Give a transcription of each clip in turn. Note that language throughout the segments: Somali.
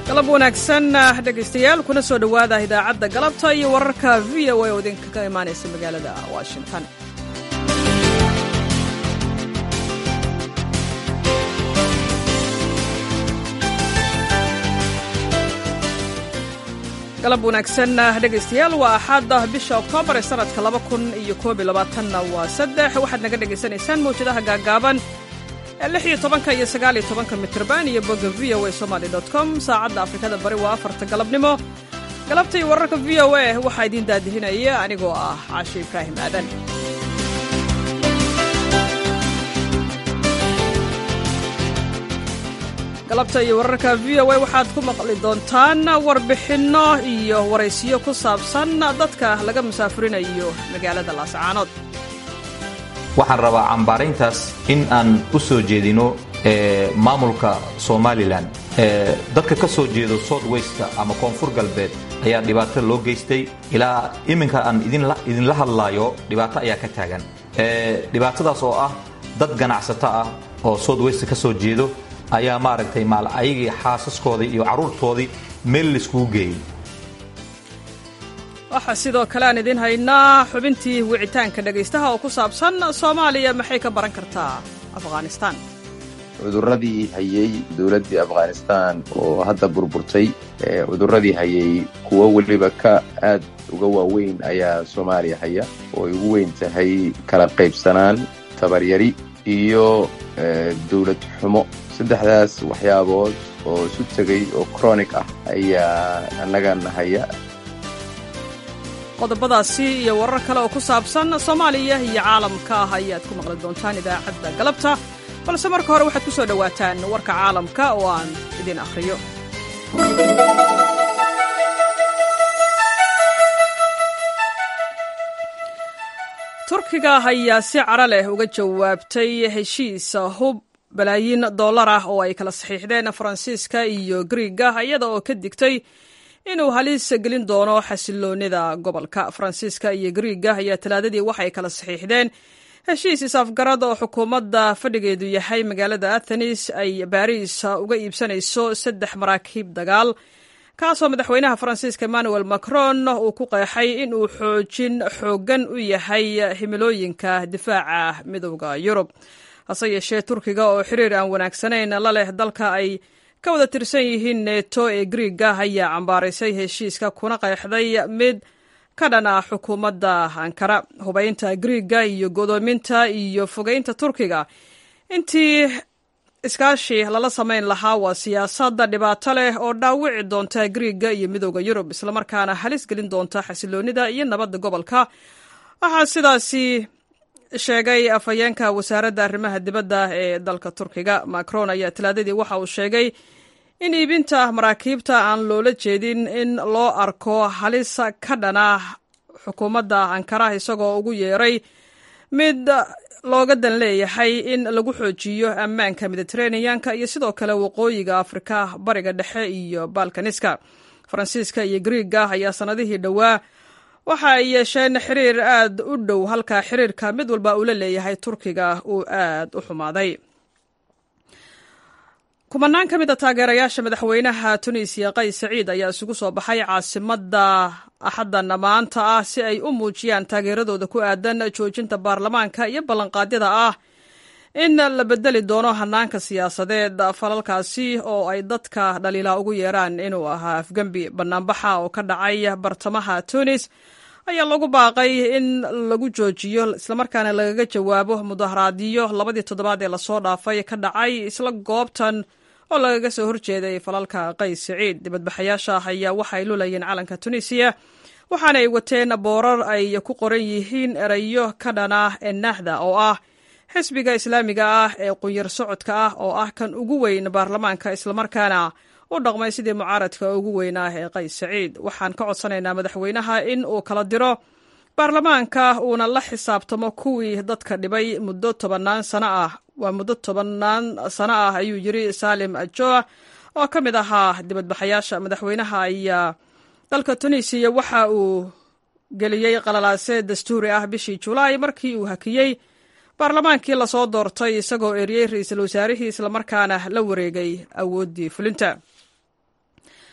galab wanaagsan dhegaystayaal kuna soo dhowaada idaacadda galabta iyo wararka v o a oo idinka ka imaanaysa magaalada washington galab wanaagsan dhegaystayaal waa axaada bisha oktoobar ee sanadka laba kun iyo koob iyo labaatanna waa saddex waxaad naga dhagaysanaysaan mawjadaha gaagaaban ee lix iyo tobanka iyo sagaal iyo tobanka mitrban iyo bogga v o a somaly dot com saacadda afrikada bari waa afarta galabnimo galabta iyo wararka v o a waxaa idiin daadihinaya anigoo ah caashe ibraahim aadan galabta iyo wararka v o a waxaad ku maqli doontaan warbixinno iyo waraysiyo ku saabsan dadka laga musaafurinayo magaalada laascaanood waxaan rabaa cambaarayntaas in aan u soo jeedino maamulka somalilan dadka ka soo jeedo south westka ama koonfur galbeed ayaa dhibaato loo geystay ilaa iminka aan idinla hadlaayo dhibaato ayaa ka taagan dhibaatadaas oo ah dad ganacsato ah oo south west ka soo jeedo ayaa maaragtay maal ayagii xaasaskoodii iyo carruurtoodii meel laiskugu geeyey waxaa sidoo kale aan idiin haynaa xubintii wicitaanka dhegaystaha oo ku saabsan soomaaliya maxay ka baran kartaa afghanistaan cuduradii hayey dowladdii afghanistaan oo hadda burburtay cuduradii hayey kuwo weliba ka aad uga waaweyn ayaa soomaaliya haya oo ay ugu weyn tahay kala qaybsanaan tabaryari iyo dowlad xumo saddexdaas waxyaabood oo isu tegay oo chronic ah ayaa annagana haya qodobadaasi iyo warar kale oo ku saabsan soomaaliya iyo caalamka ah ayaad ku maqli doontaan idaacadda galabta balse marka hore waxaad ku soo dhowaataan warka caalamka oo aan idin akhriyo turkiga ayaa si cara leh uga jawaabtay heshiis hub balaayiin dollar ah oo ay kala saxiixdeen faransiiska iyo griiga iyada oo ka digtay inuu halis gelin doono xasiloonida gobolka faransiiska iyo griiga ayaa talaadadii waxay kala saxiixdeen heshiis is-afgarad oo xukuumadda fadhigeedu yahay magaalada athenis ay baariis uga iibsanayso saddex maraakiib dagaal kaasoo madaxweynaha faransiiska emmanuel macron uu ku qeexay in uu xoojin xooggan u yahay himilooyinka difaaca midowda yurub hase yeeshee turkiga oo xiriir aan wanaagsanayn la leh dalka ay ka wada tirsan yihiin neto ee griiga ayaa cambaaraysay heshiiska kuna qeexday mid ka dhan ah xukuumadda ankara hubaynta griiga iyo godoominta iyo fogeynta turkiga intii iskaashi lala samayn lahaa waa siyaasadda dhibaato leh oo dhaawici doonta griiga iyo midowda yurub islamarkaana halis gelin doonta xasiloonida iyo nabadda gobolka waxaa sidaasi sheegay afhayeenka wasaaradda arrimaha dibadda ee dalka turkiga macron ayaa talaadadii waxa uu sheegay in iibinta maraakiibta aan loola jeedin in loo arko halis ka dhana xukuumadda ankara isagoo ugu yeeray mid looga dan leeyahay in lagu xoojiyo ammaanka mediteraneanka iyo sidoo kale waqooyiga afrika bariga dhexe iyo balkaniska faransiiska iyo griiga ayaa sannadihii dhowaa waxa ay yeesheen xiriir aad u dhow halka xiriirka mid walba uu la leeyahay turkiga uu aad u xumaaday kumanaan ka mid a taageerayaasha madaxweynaha tunisiya qays saciid ayaa isugu soo baxay caasimadda axaddan maanta ah si ay u muujiyaan taageeradooda ku aadan joojinta baarlamaanka iyo ballanqaadyada ah in la bedeli doono hanaanka siyaasadeed falalkaasi oo ay dadka dhaliilaa ugu yeeraan inuu ahaa afgembi banaanbaxa oo ka dhacay bartamaha tunis ayaa lagu baaqay in lagu joojiyo islamarkaana lagaga jawaabo mudaharaadyo labadii toddobaad ee lasoo dhaafay ka dhacay isla goobtan oo lagaga soo horjeeday falalka qays siciid dibadbaxayaasha ayaa waxay lulayeen calanka tunisiya waxaana ay wateen boorar ay ku qoran yihiin erayo ka dhana enahda oo ah xisbiga islaamiga ah ee qunyar socodka ah oo ah kan ugu weyn baarlamaanka islamarkaana u dhaqmay sidii mucaaradka ugu weynaa ee qays saciid waxaan ka codsanaynaa madaxweynaha in uu kala diro baarlamaanka uuna la xisaabtamo kuwii dadka dhibay muddo tobannaan sano ah waa muddo tobannaan sano ah ayuu yiri saalim ajoa oo ka mid ahaa dibadbaxayaasha madaxweynaha ayaa dalka tunisiya waxa uu geliyey qalalaase dastuuri ah bishii julaay markii uu hakiyey baarlamaankii lasoo doortay isagoo eriyey ra-iisul wasaarihii islamarkaana la wareegay awooddii fulinta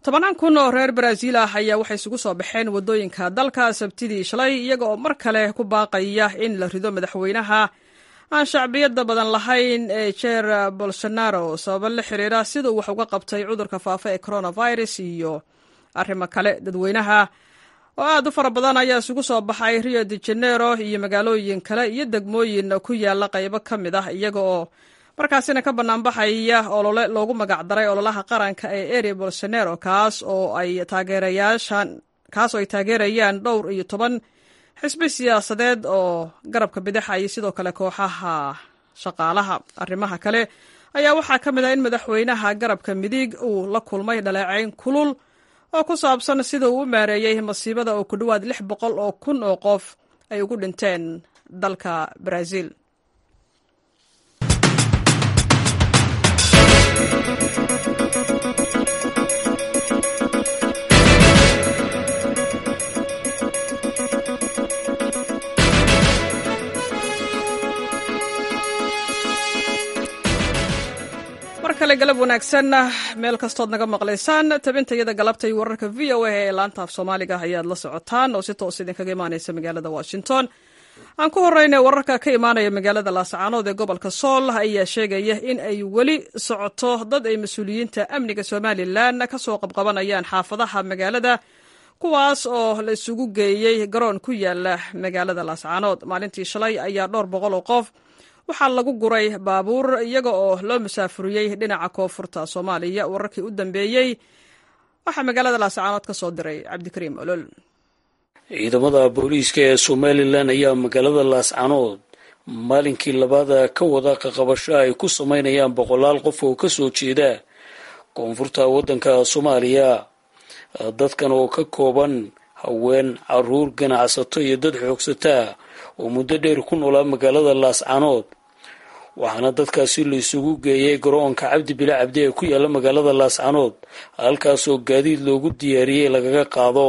tobanaan kun oo reer baraaziil ah ayaa waxay isugu soo baxeen waddooyinka dalka sabtidii shalay iyaga oo mar kale ku baaqaya in la rido madaxweynaha aan shacbiyadda badan lahayn ee jeer bolsonaro sababo la xiriira siduu wax uga qabtay cudurka faafa ee coronavirus iyo arrimo kale dadweynaha oo aad u fara badan ayaa isugu soo baxay rio de janeiro iyo magaalooyin kale iyo degmooyin ku yaala qaybo ka mid ah iyaga oo markaasina ka banaanbaxaya olole loogu magacdaray ololaha qaranka ee eri bolsonaro kaas oo ay taageerayaashan kaas oo ay taageerayaan dhowr iyo toban xisbi siyaasadeed oo garabka bidaxa iyo sidoo kale kooxaha shaqaalaha arrimaha kale ayaa waxaa ka mid ah in madaxweynaha garabka midig uu la kulmay dhaleecayn kulul oo ku saabsan sida uu u maareeyey masiibada oo ku dhowaad lix boqol oo kun oo qof ay ugu dhinteen dalka baraaziil mar kale galab wanaagsan meel kastood naga maqlaysaan tabintayada galabtay wararka v o a ee laanta af soomaaliga ayaad la socotaan oo si toos idinkaga imaaneysa magaalada washington aan ku horeyna wararka ka imaanaya magaalada laascaanood ee gobolka sool ayaa sheegaya in ay weli socoto dad ay mas-uuliyiinta amniga somalilan kasoo qabqabanayaan xaafadaha magaalada kuwaas oo la isugu geeyey garoon ku yaala magaalada laascaanood maalintii shalay ayaa dhowr boqol oo qof waxaa lagu guray baabuur iyaga oo loo musaafuriyey dhinaca koonfurta soomaaliya wararkii u dambeeyey waxaa magaalada laascaanood ka soo diray cabdikariim olol ciidamada booliiska ee somalilan ayaa magaalada laascaanood maalinkii labaada ka wada qaqabasho ay ku sameynayaan boqolaal qof oo kasoo jeeda koonfurta waddanka soomaaliya dadkan oo ka kooban haween caruur ganacsato iyo dad xoogsataa oo muddo dheer ku noolaa magaalada laascaanood waxaana dadkaasi la isugu geeyay garoonka cabdi bile cabdi ee ku yaala magaalada laascaanood halkaasoo gaadiid loogu diyaariyey lagaga qaado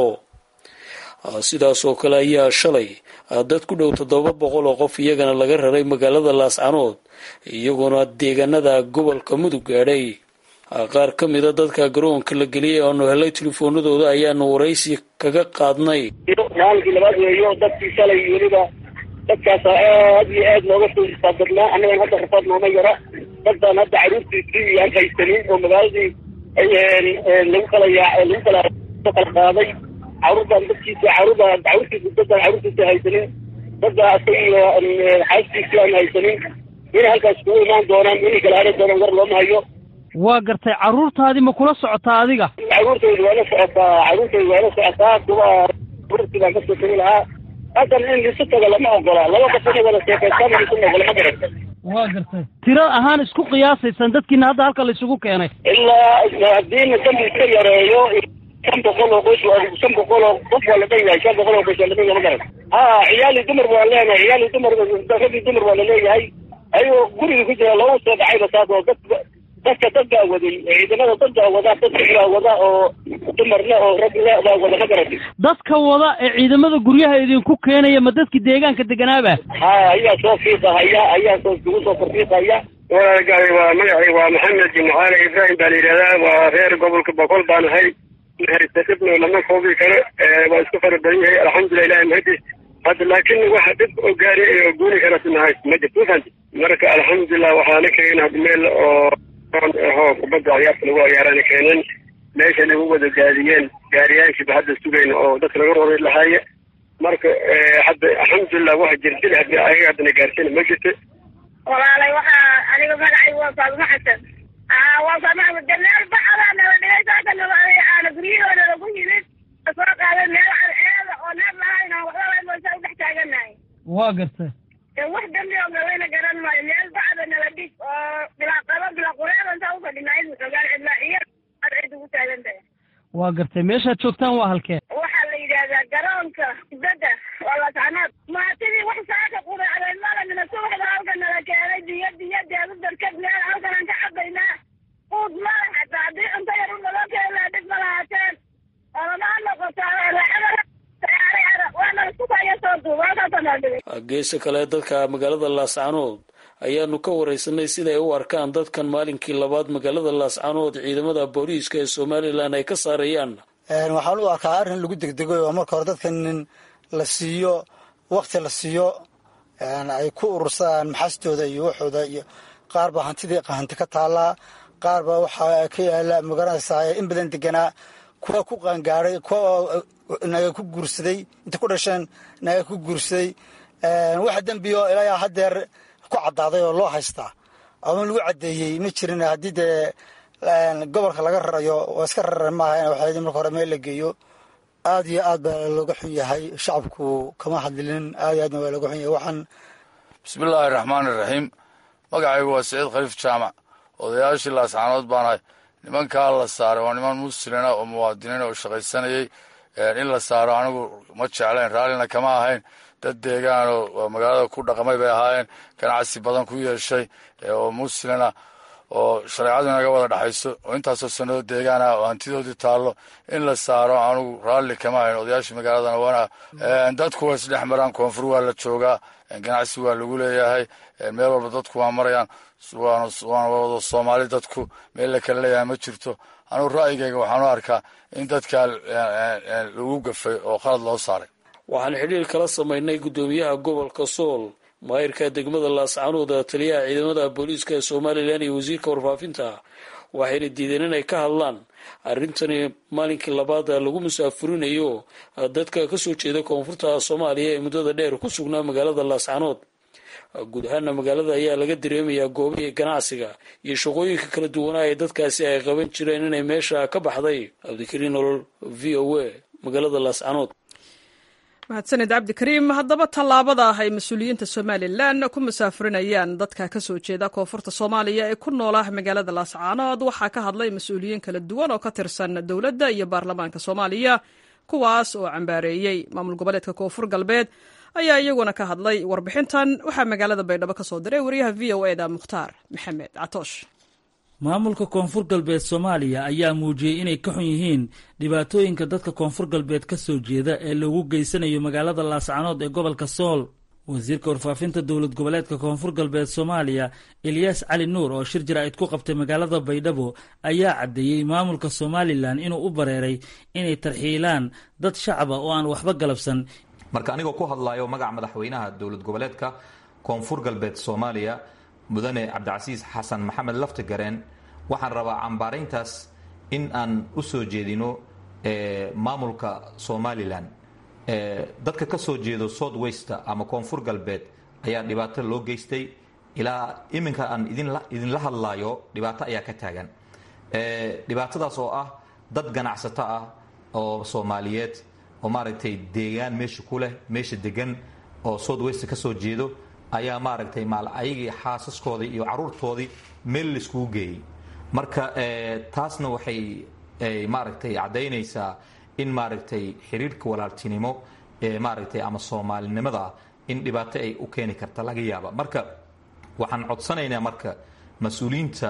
sidaas oo kale ayaa shalay dad ku dhow toddoba boqol oo qof iyagana laga raray magaalada laascaanood iyagoona deegaanada gobolka mudug gaadhay qaar ka mida dadka garoonka la geliyay oonu helay telefoonadooda ayaanu waraysi kaga qaadnay maalinkii labaad weeyo dadkii shalay weliba dadkaasa aad iyo aad looga soo istaabadnaa annagan hadda rafaad nooma yara dadbaan hadda caruurtiisii aan haysanin oo magaaladii lagu kala yaa lagu kala kala qaaday caruurtaan dadkiisa caruurda caruurtiisa dadaan caruurtiisa haysanin dadda asaga iyo xaaskiisii aan haysanin inay halkaas kugu imaan doonaan inay kala haran doonaan war looma hayo waa gartay carruurtaadii ma kula socotaa adiga caruurtaydu waa la socotaa caruurtaydu waa la socotaa kuwa caruurtii baan kasoo tegi lahaa haddan in lisu tago lama ogola laba qof inay wada sheekaystaan lisu ogola ma garata waa gartay tiro ahaan isku qiyaasaysaan dadkiina hadda halka la isugu keenay ilaa haddiina dambi iska yareeyo shan boqol oo qoys shan boqol oo qof waa la dhan yahay shan boqol oo qoys waa la dhan yahay ma garata ha ciyaali dumar waan leenahay ciyaali dumar ragii dumar waa laleeyahay ayagoo guriga ku jira loogu soo dhacayba saas oo dad dadka dadbaa waday ciidamada dadbaa wada dadka baa wada oo dumarle oo ragle baa wada ma garati dadka wada ee ciidamada guryaha idinku keenaya ma dadkii deegaanka deganaaba ha ayaa soo fiiqahaya ayaa soo isugu soo farfiiqaya walaalgaay waa magacay waa maxamed jimcaale ibraahim baa la yidhahdaa waa reer gobolka boqol baan ahay haysta dhibno lama koobi karo waa isku fara badan yahay alxamdulilah ilahi mahadis hadda laakiin waxa dhib oo gaari oo guuni karasi mahay ma jirto fahanti marka alxamdulilah waxaana keenay hadda meel oo ho kubadda ciyaarta lagu ciyaarana keeneen meesha nagu wada gaadiyeen gaariyaashiiba hadda sugayna oo dadka laga roray lahaaye marka hadda alxamdulilah waxa jirdil hadii ayaga haddana gaarsiina ma jirto walaalay waxaa aniga magacay waa faaduma xasan waa faaduma meel bacdaa nala dhigay saaka aana guryahooda lagu yimid soo qaaday meel eeda oo neef lahayn oo waxba moosa u dhex taaganahay waa gartay wax dambi oo gabayna garan maayo meel bacda nala dhig oo bilaa qaba bilaa qureeda intaa ufadhinaa in xogaan cidlaa iyo ad cid ugu taagan tahay waa gartay meeshaad joogtaan waa halkee waxaa la yidhaahdaa garoonka kubadda waa laascanood maatidii wax saaka quracday malamina subaxda halka nala keenay biyo biyo deedu darkad meel halkanaan ka cabaynaa quud mala xataa haddii cunto yar u naloo keenaa dhib ma lahaateen olamaa noqotaa geesa kale dadka magaalada laascaanood ayaanu ka wareysanay siday u arkaan dadkan maalinkii labaad magaalada laascaanood ciidamada booliiska ee somalilan ay ka saarayaan waxaan u arkaa arrin lagu degdego oo marka hore dadkan in la siiyo wakti la siiyo ay ku urursadaan maxastooda iyo waxooda iyo qaar baa hantidii hanti ka taallaa qaar baa waxaa ka yaala magaranaysaa in badan deganaa kuwa ku qaangaaray kuwa naga ku guursaday inta ku dhasheen naga ku guursaday waxa dembiyo ilaa haddeer ku caddaaday oo loo haystaa ama lagu caddeeyey ma jirin haddii dee gobolka laga rarayo oo iska rarar maaha in waxaa marka hore meel la geeyo aad iyo aad baa looga xun yahay shacabku kama hadlinin aad iyo aadna waa looga xun yahay waxaan bismillaahi raxmaan iraxiim magacaygu waa siciid khaliif jaamac odayaashii laascaanood baanahay nimankaa la saaray waa niman muslina oo muwaadiniin oo shaqaysanayay in la saaro anigu ma jeclayn raallina kama ahayn dad deegaanoo magaalada ku dhaqmay bay ahaayeen ganacsi badan ku yeeshay oo muslina oo shareecadu inaga wada dhexayso oo intaasoo sanado deegaan ah oo hantidoodii taallo in la saaro anigu raalli kama ahayn odayaashii magaaladana waana dadku waa isdhex maraan koonfur waa la joogaa ganacsi waa lagu leeyahay meel walba dadku waa marayaan waana wada soomaali dadku meel la kala leeyahay ma jirto anugu ra'yigayga waxaan u arkaa in dadkaa lagu gafay oo qalad loo saaray waxaan xidhiir kala samaynay guddoomiyaha gobolka sool maayirka degmada laascaanood taliyaha ciidamada booliiska ee somalilan iyo wasiirka warfaafinta waxayna diideen inay ka hadlaan arrintani maalinkii labaad lagu musaafurinayo dadka kasoo jeeda koonfurta soomaaliya ee muddada dheer ku sugnaa magaalada laascaanood guud ahaana magaalada ayaa laga dareemayaa goobihii ganacsiga iyo shaqooyinka kala duwanaa ee dadkaasi ay qaban jireen inay meesha ka baxday cabdikariin nolol v o a magaalada laascaanood mahadsaned cabdikariim haddaba tallaabada ah ay mas-uuliyiinta somalilan ku musaafurinayaan dadka kasoo jeeda koonfurta soomaaliya ee ku noola magaalada laascaanood waxaa ka hadlay mas-uuliyiin kala duwan oo ka tirsan dowladda iyo baarlamaanka soomaaliya kuwaas oo cambaareeyey maamul goboleedka koonfur galbeed ayaa iyaguna ka hadlay warbixintan waxaa magaalada baydhabo ka soo diray wariyaha v o eda mukhtaar maxamed catoosh maamulka koonfur galbeed soomaaliya ayaa muujiyey inay ka xun yihiin dhibaatooyinka dadka koonfur galbeed ka soo jeeda ee lagu geysanayo magaalada laascaanood ee gobolka sool wasiirka warfaafinta dowlad goboleedka koonfur galbeed soomaaliya elyaas cali nuur oo shir jaraa'id ku qabtay magaalada baydhabo ayaa caddeeyey maamulka somalilan inuu u bareeray inay tarxiilaan dad shacaba oo aan waxba galabsan marka anigoo ku hadlayo magaca madaxweynaha dowlad goboleedka koonfur galbeed soomaaliya mudane cabdicasiis xasan maxamed laftigareen waxaan rabaa cambaarayntaas in aan u soo jeedino maamulka somalilan dadka ka soo jeedo south wester ama koonfur galbeed ayaa dhibaato loo geystay ilaa iminka aan idinla hadlayo dhibaato ayaa ka taagan dhibaatadaas oo ah dad ganacsato ah oo soomaaliyeed oo maaragtay deegaan meesha ku leh meesha degan oo south wester ka soo jeedo ayaa maaragtay maal ayagii xaasaskoodii iyo caruurtoodii meel laiskugu geeyey marka taasna waxay maaragtay caddaynaysaa in maaragtay xiriirka walaaltinimo ee maaragtay ama soomaalinimada in dhibaato ay u keeni karta laga yaaba marka waxaan codsanaynaa marka mas-uuliyiinta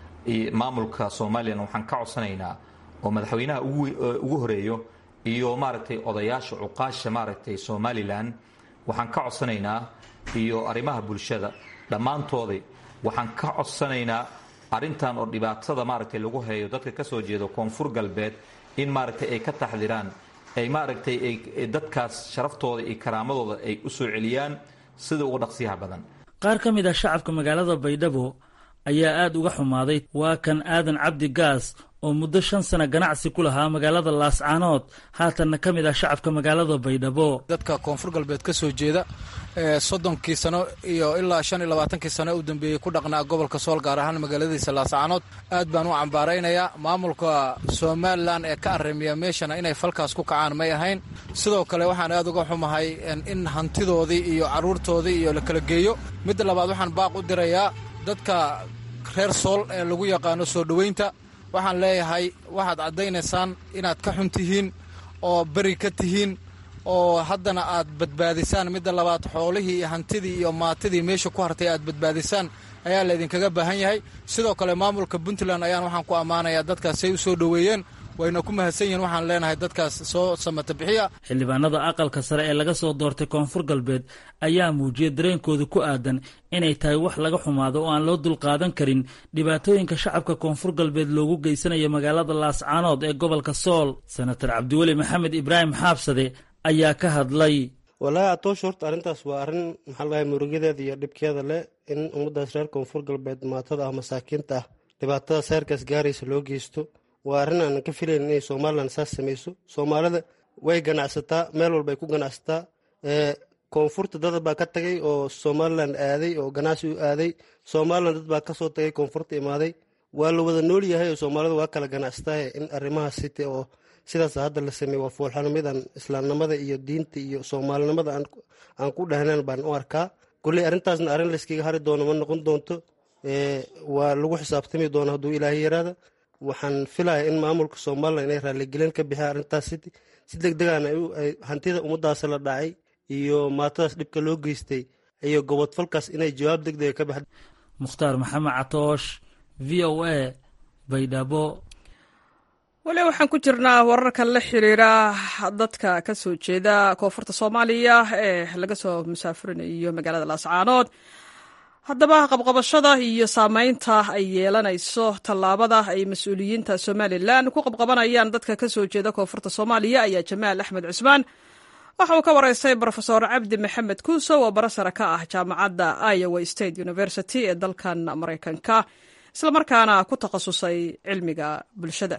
maamulka somalilan waxaan ka codsanaynaa oo madaxweynaha ugu horeeyo iyo maaragtay odayaasha cuqaasha maaragtay somalilan waxaan ka codsanaynaa iyo arrimaha bulshada dhammaantooday waxaan ka codsanaynaa arrintan oo dhibaatada maaragtay lagu hayo dadka ka soo jeedo koonfur galbeed in maaragtay ay ka taxdiraan ay maaragtay ay dadkaas sharaftooda iyo karaamadooda ay u soo celiyaan sida uga dhaqsiyaha badan qaar ka mid ah shacabka magaalada baydhabo ayaa aada uga xumaaday waa kan aadan cabdi gaas oo muddo shan sana ganacsi ku lahaa magaalada laascaanood haatanna ka mid ah shacabka magaalada baydhabo dadka koonfur galbeed ka soo jeeda soddonkii sano iyo ilaa shan iyo labaatankii sano u dambeeyey ku dhaqnaa gobolka sool gaar ahaan magaaladiisa laascaanood aad baan u cambaaraynayaa maamulka somalilan ee ka arrimiya meeshana inay falkaas ku kacaan may ahayn sidoo kale waxaan aad uga xumahay in hantidoodii iyo carruurtoodii iyo la kala geeyo midda labaad waxaan baaq u dirayaa dadka reer sool ee lagu yaqaano soo dhoweynta waxaan leeyahay waxaad caddaynaysaan inaad ka xun tihiin oo beri ka tihiin oo haddana aad badbaadisaan midda labaad xoolihii iyo hantidii iyo maatidii meesha ku hartay aad badbaadisaan ayaa laydinkaga baahan yahay sidoo kale maamulka puntland ayaan waxaan ku ammaanayaa dadkaasay u soo dhoweeyeen wayna ku mahadsan yihiin waxaan leenahay dadkaas soo samata bixiya xildhibaanada aqalka sare ee laga soo doortay koonfur galbeed ayaa muujiyay dareenkooda ku aadan inay tahay wax laga xumaado oo aan loo dulqaadan karin dhibaatooyinka shacabka koonfur galbeed loogu geysanayo magaalada laascaanood ee gobolka sool senator cabdiweli maxamed ibraahim xaabsade ayaa ka hadlay walaahi atoosh horta arrintaas waa arrin maxaa lagahay murugadeeda iyo dhibkeeda leh in ummaddaas reer koonfur galbeed maatada ah masaakiinta ah dhibaatada seerkaas gaaraysa loo geysto waa arrin aanan ka filayn inay somalilan saas samayso soomaalida way ganacsataa meel walbay ku ganacsataa koonfurta dad baa ka tagay oo somalilan aaday oo ganacsi u aaday somalilan dad baa kasoo tagay koonfurta imaaday waa la wada nool yahay oo soomaalida waa kala ganacsataye in arrimahaas site oo sidaas hadda la sameeye waa foolxanimidan islaamnimada iyo diinta iyo soomaalinimada aan ku dhahnayn baan u arkaa kolley arrintaasna arrin layskaga hari doono ma noqon doonto waa lagu xisaabtami doono hadduu ilaahay yaraada waxaan filaya in maamulka somalilan inay raaligelin ka bixiyaan arrintaas si deg degaana hantida ummadaas la dhacay iyo maatadaas dhibka loo geystay iyo gobodfalkaas inay jawaab deg dega ka baxda mukhtaar maxamed catoosh v o a baydhabo weli waxaan ku jirnaa wararka la xiriira dadka ka soo jeeda koonfurta soomaaliya ee laga soo musaafurinayo magaalada laascaanood haddaba qabqabashada iyo saameynta ay yeelanayso tallaabada ay mas-uuliyiinta somalilan ku qabqabanayaan dadka ka soo jeeda koonfurta soomaaliya ayaa jamaal axmed cusmaan waxa uu ka waraystay brofesor cabdi maxamed kuusow oo barasara ka ah jaamacadda iowa state university ee dalkan maraykanka islamarkaana ku takhasusay cilmiga bulshada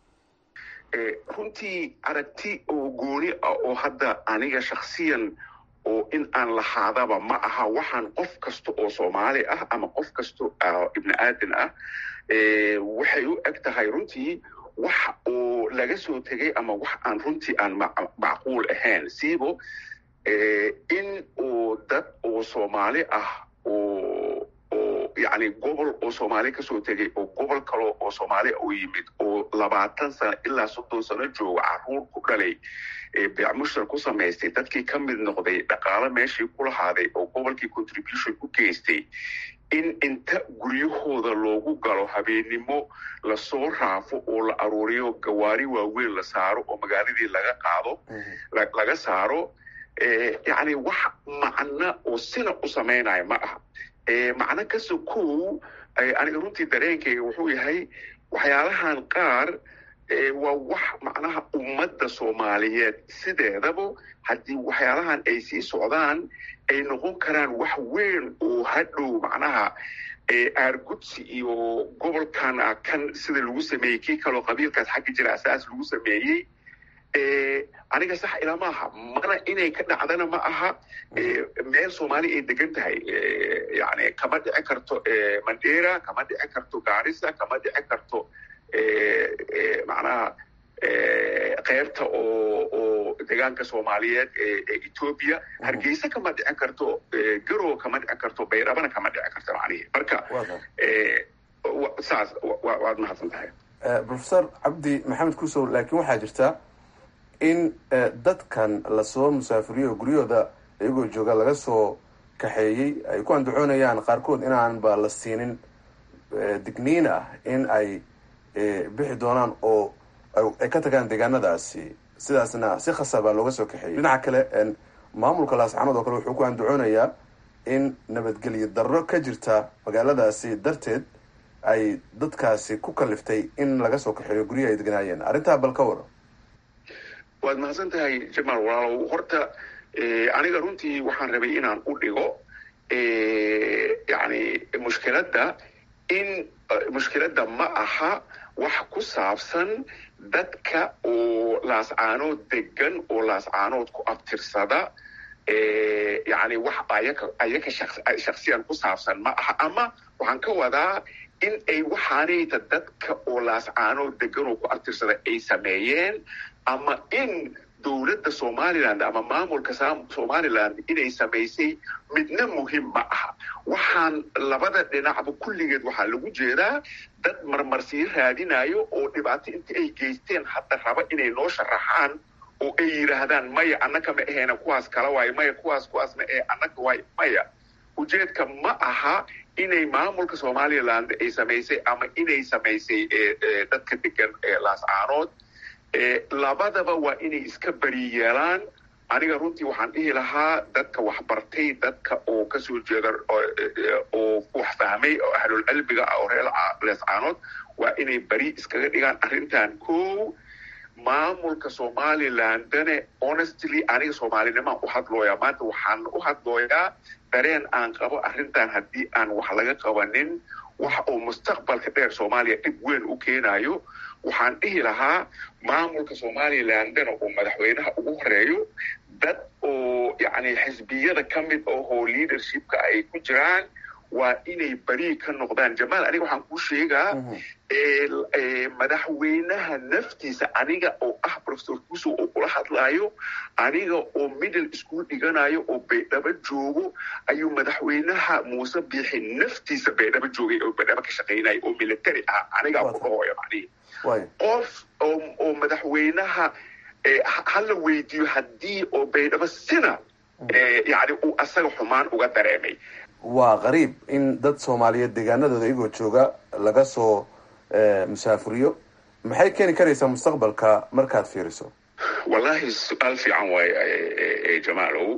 runtii aragti oo gooni ah oo hadda aniga shakhsiyan oo in aan lahaadaba ma aha waxaan qof kasta oo soomaali ah ama qof kasta ibni aadan ah waxay u eg tahay runtii wax oo laga soo tegay ama wax aan runtii aan macquul ahayn siibo in uu dad oo soomaali ah oo oo yani gobol oo soomaali kasoo tegay oo gobol kale oo soomaaliya u yimid oo labaatan sano ilaa soddon sano jooga caruur ku dhalay beecmushtar ku samaystay dadkii ka mid noqday dhaqaalo meeshii ku lahaaday oo gobolkii contribution ku geystay in inta guryahooda loogu galo habeennimo lasoo raafo oo la aruuriyo gawaari waaweyn la saaro oo magaaladii laga qaado laga saaro yani wax macno oo sina u samaynayo ma aha macno kasta kow aniga runtii dareenkayga wuxuu yahay waxyaalahan qaar waa wax macnaha ummadda soomaaliyeed sideedaba haddii waxyaalahan ay sii socdaan ay noqon karaan wax weyn oo hadhow macnaha aargudsi iyo gobolkan kan sida lagu sameeyey kii kaloo qabiilkaas xagga jira asaas lagu sameeyey aniga sax ila maaha mana inay ka dhacdana ma aha meel soomaali ay degan tahay yani kama dhici karto mandera kama dhici karto garissa kama dhici karto macnaha qeybta oo oo deegaanka soomaaliyeed ee ethoobia hargeysa kama dhicin karto garow kama dhicin karto baydhabana kama dhicin karto macnihi marka saas waad mahadsan tahay professor cabdi maxamed kusow laakiin waxaa jirta in dadkan lasoo musaafiriyo guryahooda iyagoo jooga laga soo kaxeeyey ay ku andacoonayaan qaarkood inaanba la siinin digniin ah in ay bixi doonaan oo ay ka tagaan deegaanadaasi sidaasna si khasabaa looga soo kaxeeyey dhinaca kale maamulka laascanood oo kale wuxuu ku andacoonayaa in nabadgelyo darro ka jirta magaaladaasi darteed ay dadkaasi ku kaliftay in laga soo kaxeeyo guryaha ay deganaayeen arrintaa bal ka waran waad mahadsan tahay jamaal walaalow horta aniga runtii waxaan rabay inaan u dhigo yani mushkiladda in mushkiladda ma aha wax ku saabsan dadka oo laascaanood degan oo laascaanood ku abtirsada yani wax ayaka ayaka shaksiyan ku saabsan ma aha ama waxaan ka wadaa in ay waxaanayta dadka oo laascaanood degan oo ku abtirsada ay sameeyeen ama in dowladda somaliland ama maamulka somaliland inay samaysay midna muhim ma aha waxaan labada dhinacba kulligeed waxaa lagu jeedaa dad marmarsii raadinayo oo dhibaato inta ay geysteen hadda raba inay noo sharaxaan oo ay yidhaahdaan maya annaka ma ahayna kuwaas kala waayo maya kuwaas kuwaas ma ahe annaka waayo maya ujeedka ma aha inay maamulka somaliland ay samaysay ama inay samaysay dadka degan laascaanood labadaba waa inay iska beri yeelaan aniga runtii waxaan dhihi lahaa dadka waxbartay dadka oo kasoo jeeda oo wax fahmay oo ahlul cilmiga ah oo reer leescaanood waa inay beri iskaga dhigaan arrintan ko maamulka somalilandane honestly aniga soomaalinimaan u hadlooyaa maanta waxaan u hadlooyaa dareen aan qabo arrintan haddii aan wax laga qabanin wax oo mustaqbalka dheer soomaaliya dhib weyn u keenayo waxaan dhihi lahaa maamulka somalilandana oo madaxweynaha ugu horeeyo dad oo yani xisbiyada ka mid ahoo leadershipka ay ku jiraan waa inay beri ka noqdaan jamaal aniga waxaan kuu sheegaa madaxweynaha naftiisa aniga oo ah professor kuso oo kula hadlaayo aniga oo middle school dhiganayo oo baydhabo joogo ayuu madaxweynaha muuse biixi naftiisa baydhabo joogay oo baydhabo ka shaqaynaya oo military ah anigaa ku dhahooya macnihi qof oo madaxweynaha hala weydiiyo haddii oo baydhabo sina yani uu asaga xumaan uga dareemay waa qariib in dad soomaaliyeed deegaanadooda iyagoo jooga laga soo musaafuriyo maxay keeni karaysaa mustaqbalka markaad fiiriso wallahi su-aal fiican waaye jamaalow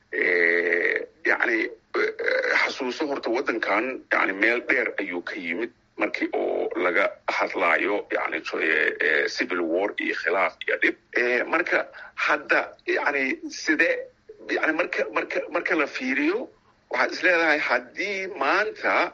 yani xasuuso horta waddankan yani meel dheer ayuu ka yimid markii oo laga hadlaayo yani civil war iyo khilaaf iyo dhib marka hadda yani sidee yani marka marka marka la fiiriyo waxaad is leedahay haddii maanta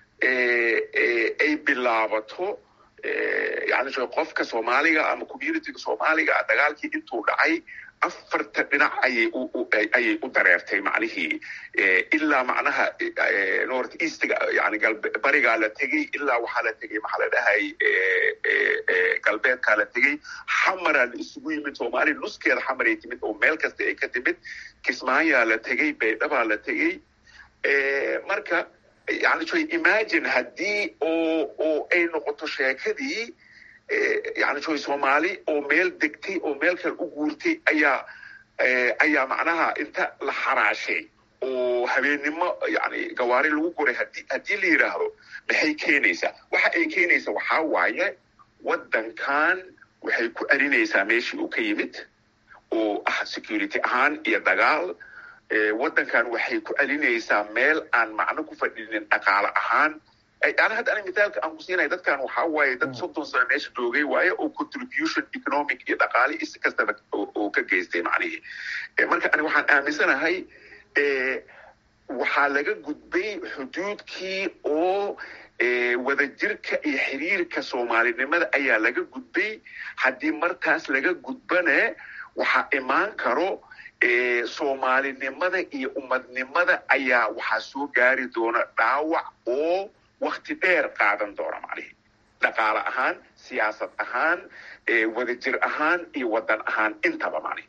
ay bilaabato yani qofka soomaaliga ama communityga soomaaliga dagaalkii intuu dhacay afarta dhinac ayay ayay u dareertay macnihii ilaa macnaha north eastga yani barigaa la tegey ilaa waxaa la tegey maxaa la dhahay galbeedkaa la tegey xamaraa la isugu yimid soomaaliya nuskeeda xamaray timid oo meel kasta ay ka timid kismaayaa la tegey baydhabaa la tegey marka yani joy imagine haddii oo oo ay noqoto sheekadii yani joy soomaali oo meel degtay oo meel kale u guurtay ayaa ayaa macnaha inta la xaraashay oo habeennimo yani gawaari lagu guray hadii haddii la yidhaahdo maxay keenaysaa waxa ay keenaysaa waxaa waaye waddankan waxay ku celinaysaa meeshii uu ka yimid oo ah security ahaan iyo dagaal waddankan waxay ku celinaysaa meel aan macno ku fadhinin dhaqaale ahaan yani hadda ani mithaalka aan ku siinaya dadkan waxaa waaye dad soddon sano meesha joogay waaye oo contribution economic iyo dhaqaale iyo si kastaba oo ka geystay macnihii marka ani waxaan aaminsanahay waxaa laga gudbay xuduudkii oo wadajirka iyo xiriirka soomaalinimada ayaa laga gudbay haddii markaas laga gudbane waxaa imaan karo soomaalinimada iyo ummadnimada ayaa waxaa soo gaari doona dhaawac oo wakti dheer qaadan doona macnihi dhaqaale ahaan siyaasad ahaan wadajir ahaan iyo waddan ahaan intaba macnihi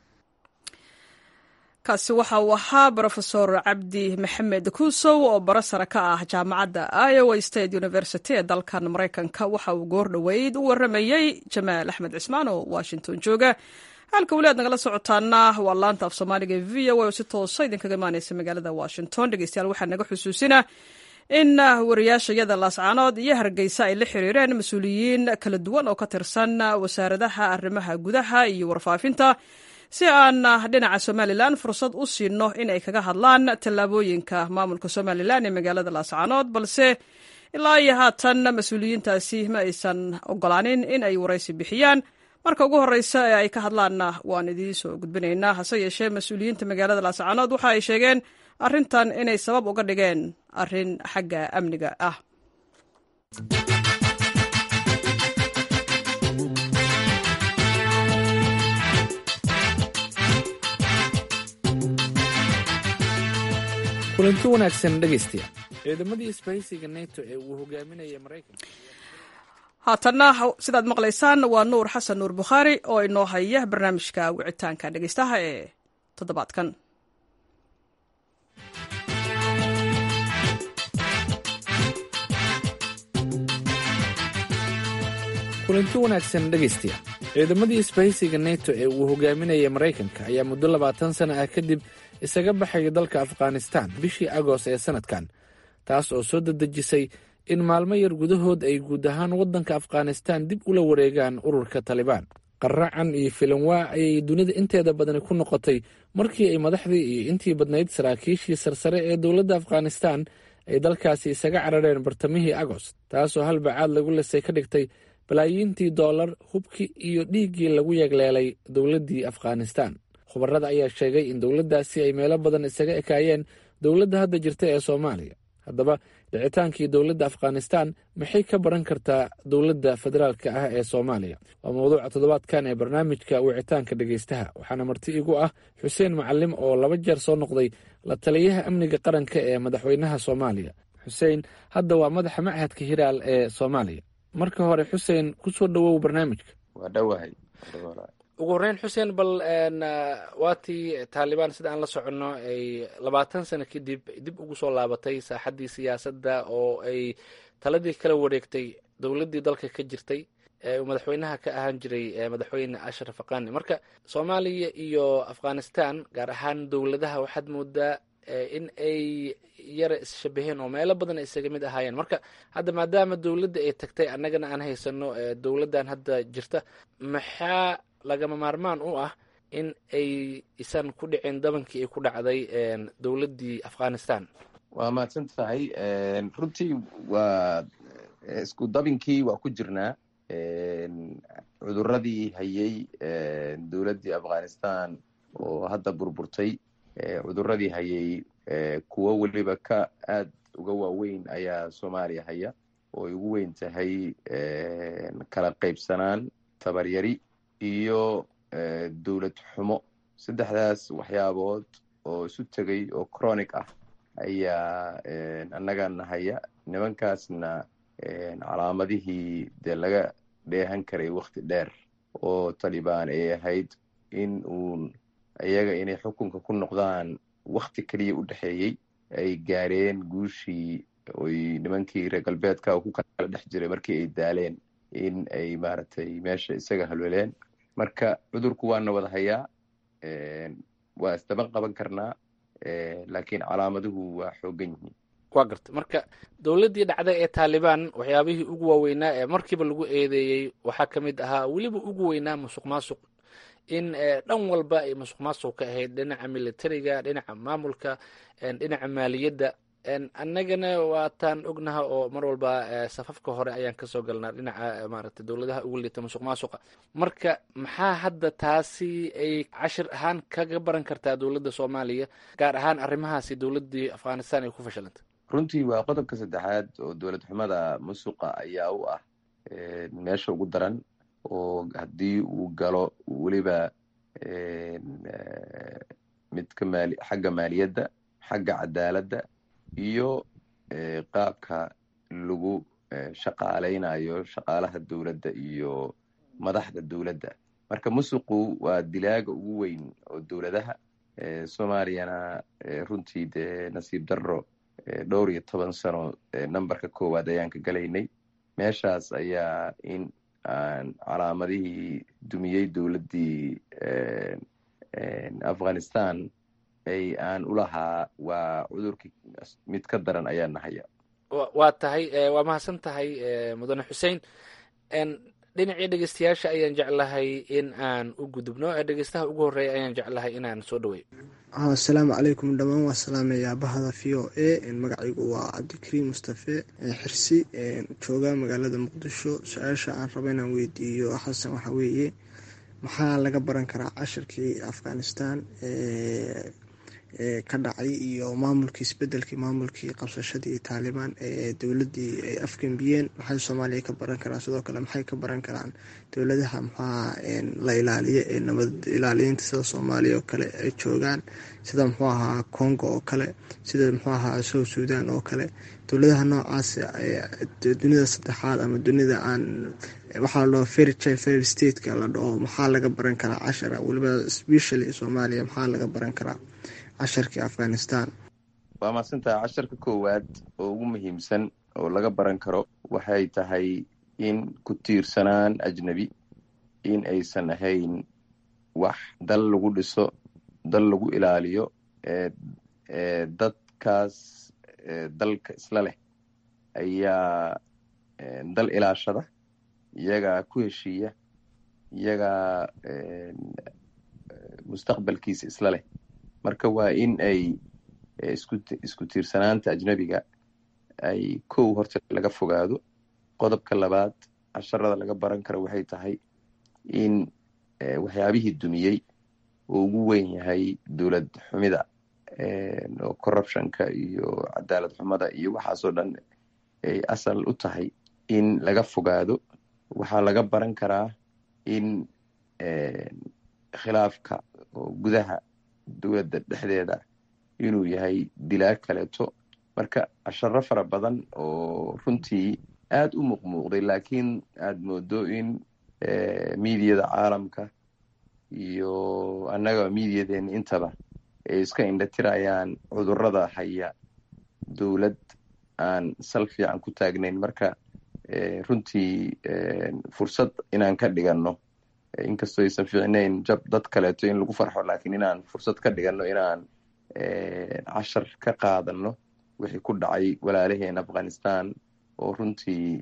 kaasi waxa uu ahaa brofesor cabdi maxamed kuusow oo bara sare ka ah jaamacadda iowa state university ee dalkan maraykanka waxa uu goor dhoweyd u waramayey jamaal axmed cismaan oo washington jooga halka weli aad nagala socotaana waa laanta af soomaaliga e v o oo si toosa idinkaga imaaneysa magaalada washington dhegeystayaal waxaa naga xusuusina in wariyaashayada laascaanood iyo hargeysa ay la xiriireen mas-uuliyiin kala duwan oo ka tirsan wasaaradaha arrimaha gudaha iyo warfaafinta si aan dhinaca somalilan fursad u siino in ay kaga hadlaan tallaabooyinka maamulka somalilan ee magaalada laascaanood balse ilaa iyo haatan mas-uuliyiintaasi ma aysan ogolaanin in ay waraysi bixiyaan marka ugu horeysa ee ay ka hadlaanna waan idiin soo gudbinaynaa hase yeeshee mas-uuliyiinta magaalada laascaanood waxa ay sheegeen arrintan inay sabab uga dhigeen arrin xagga amniga ah kulanti wanaagsan dhegaystayaal ciidamadii isbahaysiga neto ee uu hogaaminaya maraykanka haatanna sidaad maqlaysaan waa nuur xasan nuur bukhaari oo inoo haya barnaamijka wicitaanka dhegeystaha ee toddobaadkan kulanti wanaagsan dhegaystayaal ciidamadii isbahaysiga neto ee uu hogaaminaya maraykanka ayaa muddo labaatan sana ah kadib isaga baxaya dalka afghanistan bishii agost ee sanadkan taas oo soo dedejisay in maalmo yar gudahood ay guud ahaan waddanka afghanistan dib ula wareegaan ururka talibaan qaracan iyo filanwaa ayay dunida inteeda badani ku noqotay markii ay madaxdii iyo intii badnayd saraakiishii sarsare ee dowladda afghanistan ay dalkaasi isaga carareen bartamihii agost taasoo halbacaad lagu lisay ka dhigtay balaayiintii dollar hubkii iyo dhiiggii lagu yegleelay dowladdii afghanistan khubarada ayaa sheegay in dowladdaasi ay meelo badan isaga ekaayeen dowladda hadda jirta ee soomaaliya haddaba dhicitaankii dowladda afghanistan maxay ka baran kartaa dowladda federaalka ah ee soomaaliya waa mawduuca toddobaadkan ee barnaamijka wicitaanka dhegeystaha waxaana marti igu ah xuseen macalim oo laba jeer soo noqday la taliyaha amniga qaranka ee madaxweynaha soomaaliya xuseen hadda waa madaxa machadka hiraal ee soomaaliya marka hore xuseen kusoo dhowow barnaamijka waa dhowahay ugu horreyn xuseen bal waatii taalibaan sida aan la soconno ay labaatan sano kadib dib ugu soo laabatay saaxaddii siyaasadda oo ay taladii kala wareegtay dowladdii dalka ka jirtay ee uu madaxweynaha ka ahaan jiray madaxweyne ashraf aqani marka soomaaliya iyo afghanistan gaar ahaan dowladaha waxaad moodaa in ay yara isshabaheen oo meelo badan isaga mid ahaayeen marka hadda maadaama dowladda ay tagtay annagana aan haysano dowladdan hadda jirta maxaa lagama maarmaan u ah in ay isan ku dhicin dabankii ay ku dhacday dowladdii afghanistan waa mahadsan tahay runtii waa isku dabinkii waa ku jirnaa cuduradii hayay dowladdii afghanistan oo hadda burburtay cuduradii hayay kuwo weliba ka aad uga waaweyn ayaa soomaaliya haya oo ay ugu weyn tahay kala qaybsanaan tabaryari iyo dowlad xumo saddexdaas waxyaabood oo isu tegay oo chronic ah ayaa annagana haya nimankaasna calaamadihii dee laga dheehan karay wakti dheer oo talibaan ay ahayd in uun iyaga inay xukunka ku noqdaan wakti keliya u dhexeeyey ay gaareen guushii oy nimankii reer galbeedka ku kala dhex jiray markii ay daaleen in ay maaragtay meesha isaga halweleen marka cudurku waana wada hayaa waa isdaban qaban karnaa laakiin calaamaduhu waa xoogan yihiin waa garta marka dowladdii dhacday ee taalibaan waxyaabihii ugu waaweynaa ee markiiba lagu eedeeyey waxaa ka mid ahaa weliba ugu weynaa musuq maasuq in dhan walba ay musuq maasuq ka ahayd dhinaca militariga dhinaca maamulka dhinaca maaliyadda annagana waataan ognaha oo mar walba safafka hore ayaan kasoo galnaa dhinaca maaragtay dowladaha ugu liita musuq maasuqa marka maxaa hadda taasi ay cashir ahaan kaga baran kartaa dowladda soomaaliya gaar ahaan arrimahaasi dowladdii afghanistan ay ku fashilantay runtii waa qodobka saddexaad oo dowlad xumada musuqa ayaa u ah meesha ugu daran oo haddii uu galo weliba midka maali xagga maaliyadda xagga cadaaladda iyo qaabka lagu shaqaaleynayo shaqaalaha dowladda iyo madaxda dowladda marka musuqu waa dilaaga ugu weyn oo dowladaha soomaaliyana runtii dee nasiib darro dhowr iyo toban sano numberka koowaad ayaan ka galaynay meeshaas ayaa in aan calaamadihii dumiyey dowladdii afghanistan ay aan ulahaa waa cudurkii mid ka daran ayaa nahaya waa tahay waa mahadsan tahay mudane xuseen dhinacii dhegeystayaasha ayaan jeclahay in aan u gudubno dhegeystaha ugu horeeya ayaan jeclahay inaan soo dhaweeyo asalaamu calaykum dhammaan waa salaamayaa bahda v o a magacaygu waa cabdikariim mustafe xirsi jooga magaalada muqdisho su-aasha aan raba inaan weydiiyo xasan waxaa weeye maxaa laga baran karaa cashirkii afghanistan ka dhacay iyo maamulkii isbedelkii maamulkii qabsashadii taalibaan ee dowladii ay afgembiyeen maxay soomaaliya ka baran karaan sidoo kale maxay ka baran karaan dowladaha maxaa la ilaaliyo ee nabad ilaaliyiinta sida soomaaliya oo kale ay joogaan sida muxuu ahaa congo oo kale sida muxuu ahaa south sudan oo kale dowladaha noocaas dunida saddexaad ama dunida aan waxaa la dhaho ferry ferry stateka la dhaho maxaa laga baran karaa cashara weliba specially soomaaliya maxaa laga baran karaa casharkii afghanistan waa mahadsantaha casharka koowaad oo ugu muhiimsan oo laga baran karo waxay tahay in ku tiirsanaan ajnebi in aysan ahayn wax dal lagu dhiso dal lagu ilaaliyo dadkaas dalka isla leh ayaa dal ilaashada iyagaa ku heshiiya iyagaa mustaqbalkiisa isla leh marka waa in ay isku tiirsanaanta ajnebiga ay kow horta laga fogaado qodobka labaad casharada laga baran karo waxay tahay in waxyaabihii dumiyey oo ugu weyn yahay dowlad xumida oo corruptionka iyo cadaalad xumada iyo waxaasoo dhan ay asal u tahay in laga fogaado waxaa laga baran karaa in khilaafka oo gudaha dowladda dhexdeeda inuu yahay dilaa kaleeto marka casharo fara badan oo runtii aad u muuqmuuqday laakiin aad moodo in miidiyada caalamka iyo annaga miidiyadeena intaba ay iska indhatirayaan cudurrada haya dowlad aan sal fiican ku taagnayn marka runtii fursad inaan ka dhiganno inkastoo aysan fiicnayn jab dad kaleeto in lagu farxo laakiin inaan fursad ka dhiganno inaan cashar ka qaadanno wixii ku dhacay walaalaheen afghanistan oo runtii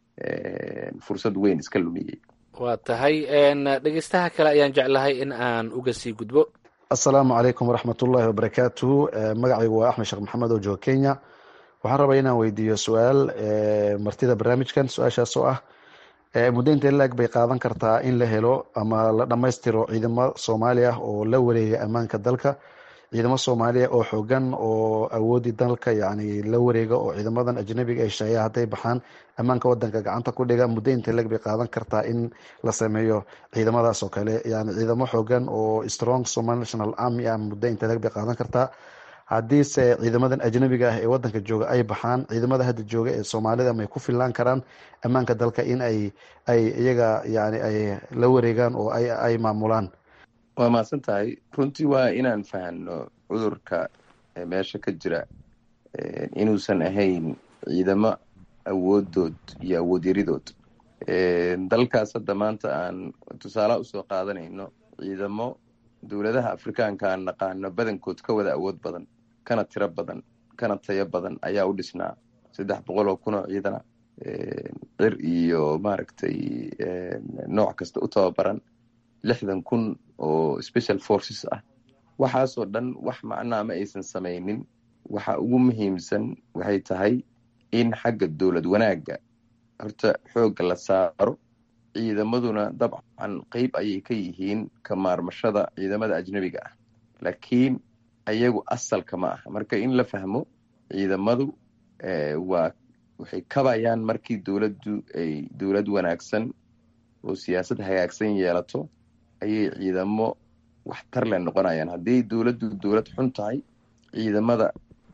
fursad weyn iska lumiyey waa tahay dhegeystaha kale ayaan jeclahay in aan uga sii gudbo assalaamu calaykum waraxmatullaahi wabarakaatuhu magacaygu waa axmed sheekh maxamed oo jooga kenya waxaan rabaa inaan weydiiyo su-aal martida barnaamijkan su-aashaas oo ah muddo intee laag bay qaadan kartaa in la helo ama la dhammaystiro ciidamo soomaali ah oo la wareega ammaanka dalka ciidamo soomaaliya oo xoogan oo awoodii dalka yani la wareega oo ciidamadan ajnabiga ay shaqeeya hadday baxaan ammaanka wadanka gacanta ku dhiga muddo intee lag bay qaadan kartaa in la sameeyo ciidamadaas oo kale yani ciidamo xoogan oo strong somal national army ah muddo intee lag bay qaadan kartaa haddiise ciidamadan ajnabiga ah ee wadanka jooga ay baxaan ciidamada hadda jooga ee soomaalida may ku fillaan karaan ammaanka dalka in ay ay iyaga yani ay la wareegaan oo ay ay maamulaan waa mahadsan tahay runtii waa inaan fahanno cudurka meesha ka jira inuusan ahayn ciidamo awoodood iyo awood yaridood dalkaas hadda maanta aan tusaalaha usoo qaadanayno ciidamo dowladaha afrikaanka aan naqaano badankood ka wada awood badan kana tiro badan kana tayo badan ayaa u dhisnaa saddex boqol oo kun oo ciidana cir iyo maaragtay nooc kasta u tababaran lixdan kun oo special forces ah waxaasoo dhan wax macnaa ma aysan samaynin waxa ugu muhiimsan waxay tahay in xagga dowlad wanaagga horta xoogga la saaro ciidamaduna dabcan qeyb ayay ka yihiin ka maarmashada ciidamada ajnebiga ah laakiin ayagu asalka ma aha marka in la fahmo ciidamadu waa waxay kabayaan markii dowladdu ay dowlad wanaagsan oo siyaasad hagaagsan yeelato ayay ciidamo waxtar le noqonayaan haddii dowladdu dowlad xun tahay ciidamada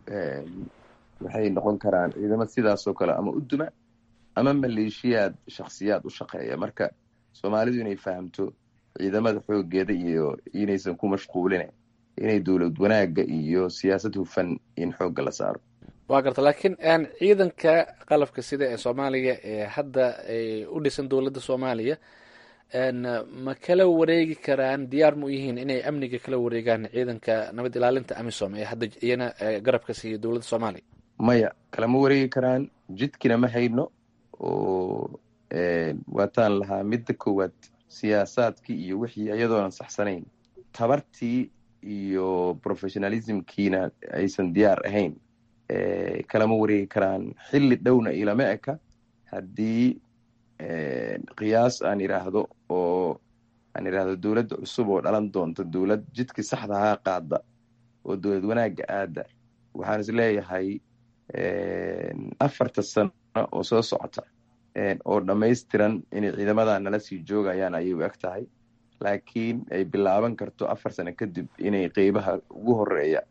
waxay noqon karaan ciidamo sidaasoo kale ama u duma ama maleeshiyaad shaksiyaad u shaqeeya marka soomaalidu inay fahamto ciidamada xoogeeda iyo inaysan ku mashquulin inay dowlad wanaagga iyo siyaasad hufan in xoogga la saaro waa garta laakiin ciidanka qalabka sida ee soomaaliya ee hadda u dhisan dowladda soomaaliya ma kala wareegi karaan diyaar ma u yihiin inay amniga kala wareegaan ciidanka nabad ilaalinta amisom ee hadda iyana garabka siiya dowladda soomaaliya maya kalama wareegi karaan jidkina ma hayno oo waataan lahaa midda koowaad siyaasaadkii iyo wixii iyadoonan saxsanayn tabartii iyo professionalismkiina aysan diyaar ahayn kalama wareegi karaan xilli dhowna ilama eka haddii qiyaas aan idhaahdo oo aan idhaahdo dowladda cusub oo dhalan doonta dowlad jidkii saxda haa qaada oo dowlad wanaagga aada waxaan is leeyahay afarta sano oo soo socota oo dhammaystiran inay ciidamadan nala sii joogayaan ayay u eg tahay laakiin ay bilaaban karto afar sano kadib inay qeybaha ugu horeeya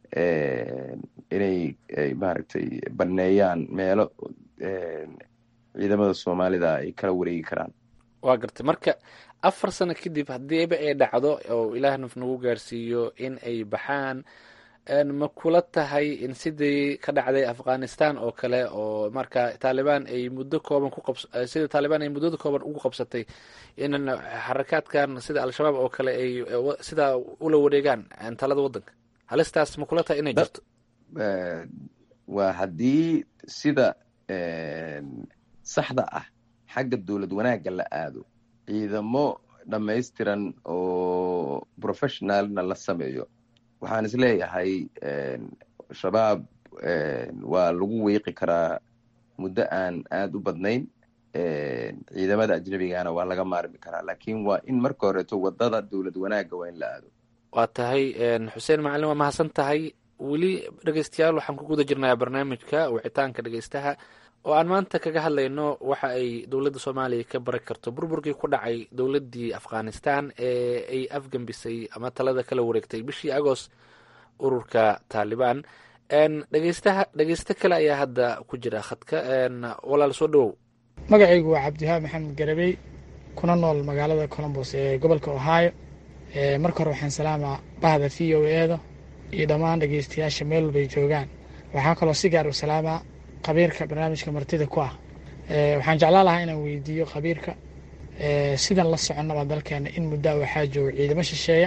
inay maaragtay banneeyaan meelo ciidamada soomaalida ay kala wareegi karaan waa gartay marka afar sano kadib haddiiba ay dhacdo oo ilaah naf nagu gaarsiiyo in ay baxaan ma kula tahay in sidii ka dhacday afghanistan oo kale oo marka taalibaan ay muddo kooban ku qabs sida taalibaan ay muddada kooban ugu qabsatay in xarakaadkan sida al-shabaab oo kale ay sidaa ula wareegaan talada waddanka halistaas ma kula tahay inay jirto waa haddii sida saxda ah xagga dowlad wanaagga la aado ciidamo dhammaystiran oo professionalna la sameeyo waxaan isleeyahay shabaab waa lagu wiiqi karaa muddo aan aada u badnayn ciidamada ajnabigana waa laga maarmi karaa laakiin waa in marka horeeto wadada dowlad wanaagga waa in la aado waa tahay xuseen macalin waa mahadsan tahay weli dhegeystayaal waxaan ku guda jirnayaa barnaamijka wicitaanka dhegeystaha oo aan maanta kaga hadlayno waxa ay dowladda soomaaliya ka bari karto burburkii ku dhacay dowladdii afghanistan ee ay afgembisay ama talada kala wareegtay bishii agost ururka taalibaan dhegeystaha dhegeysto kale ayaa hadda ku jira khadka walaal soo dhawow magacaygu waa cabdiwahaab maxamed garabey kuna nool magaalada colombos ee gobolka ohio marka hore waxaan salaamaa bahda v o eeda iyo dhammaan dhegeystayaasha meel walbay joogaan waxaa kaloo si gaar u salaamaa khabiirka barnaamijka martida ku ah waxaan jeclaan lahaa inaan weydiiyo khabiirka sidan la soconnaba dalkeena in muddaa waxaa jooga ciidamo shisheeya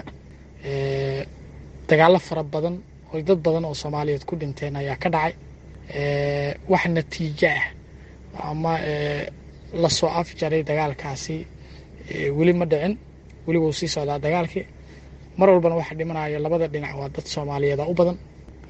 dagaallo fara badan oo dad badan oo soomaaliyeed ku dhinteen ayaa ka dhacay wax natiijo ah ama lasoo afjaray dagaalkaasi weli ma dhicin weli wuu sii socdaa dagaalkii mar walbana waxa dhimanaya labada dhinac waa dad soomaaliyeed oo u badan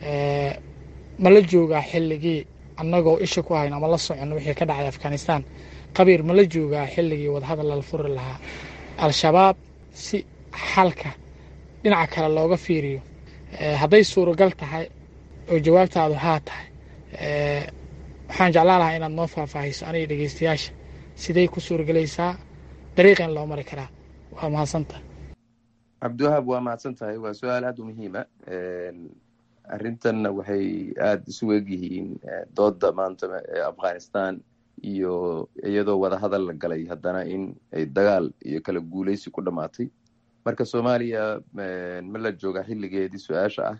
ma la joogaa xilligii annagoo isha ku hayn ama la soconno wixii ka dhacay afghanistan qabiir ma la joogaa xilligii wadahadal lala furi lahaa al-shabaab si xalka dhinaca kale looga fiiriyo hadday suuragal tahay oo jawaabtaadu haa tahay waxaan jeclaan lahaa inaad noo faahfaahiso aniga dhegeystayaasha siday ku suuragalaysaa dariiqeen loo mari karaa waa mahadsantaha cabdiwahaab waa mahadsan tahay waa su-aal aada u muhiima arrintanna waxay aada isu egyihiin dooda maanta ee afghanistan iyo iyadoo wadahadal la galay haddana in ay dagaal iyo kala guuleysi ku dhammaatay marka soomaaliya ma la jooga xilligeedii su-aasha ah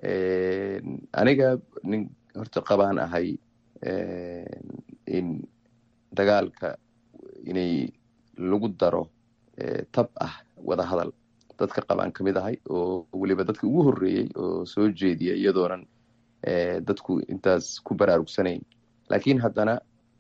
aniga nin horta qabaan ahay in dagaalka inay lagu daro tab ah wadahadal dadka qabaan ka mid ahay oo weliba dadka ugu horreeyey oo soo jeediya iyadoonan dadku intaas ku baraarugsanayn laakiin haddana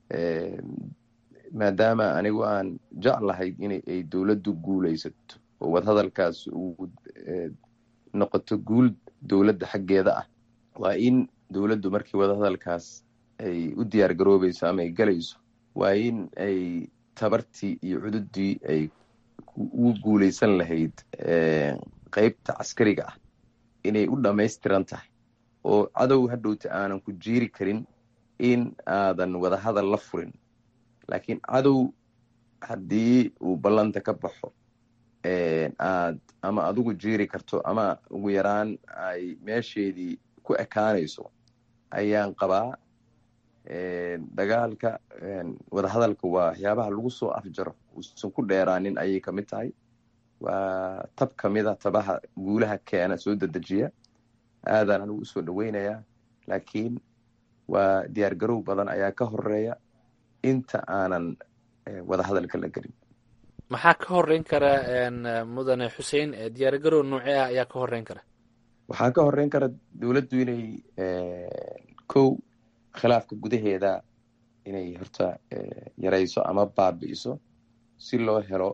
maadaama anigu aan jeclahay in ay dowladdu guulaysato oo wadahadalkaas uu noqoto guul dowladda xaggeeda ah waa in dowladdu markii wadahadalkaas ay u diyaar garoobayso ama ay galayso waa in ay tabartii iyo cududii ay ugu guulaysan lahayd qeybta caskariga ah inay u dhammaystiran tahay oo cadow hadhowta aanan ku jiiri karin in aadan wadahadal la furin laakiin cadow haddii uu ballanta ka baxo aad ama adigu jiiri karto ama ugu yaraan ay meesheedii ku ekaanayso ayaan qabaa dagaalka wadahadalka waa waxyaabaha lagu soo afjaro uusan ku dheeraanin ayay ka mid tahay waa tab ka mid a tabaha guulaha keena soo dedejiya aadaan anigu usoo dhoweynayaa laakiin waa diyaar garow badan ayaa ka horeeya inta aanan wadahadalka la gelin maxaa ka horeyn kara mudane xuseen diyaar garow noocee ah ayaa ka horeyn kara waxaa ka horeyn kara dowladdu inay kow khilaafka gudaheeda inay horta yarayso ama baabi'iso si loo helo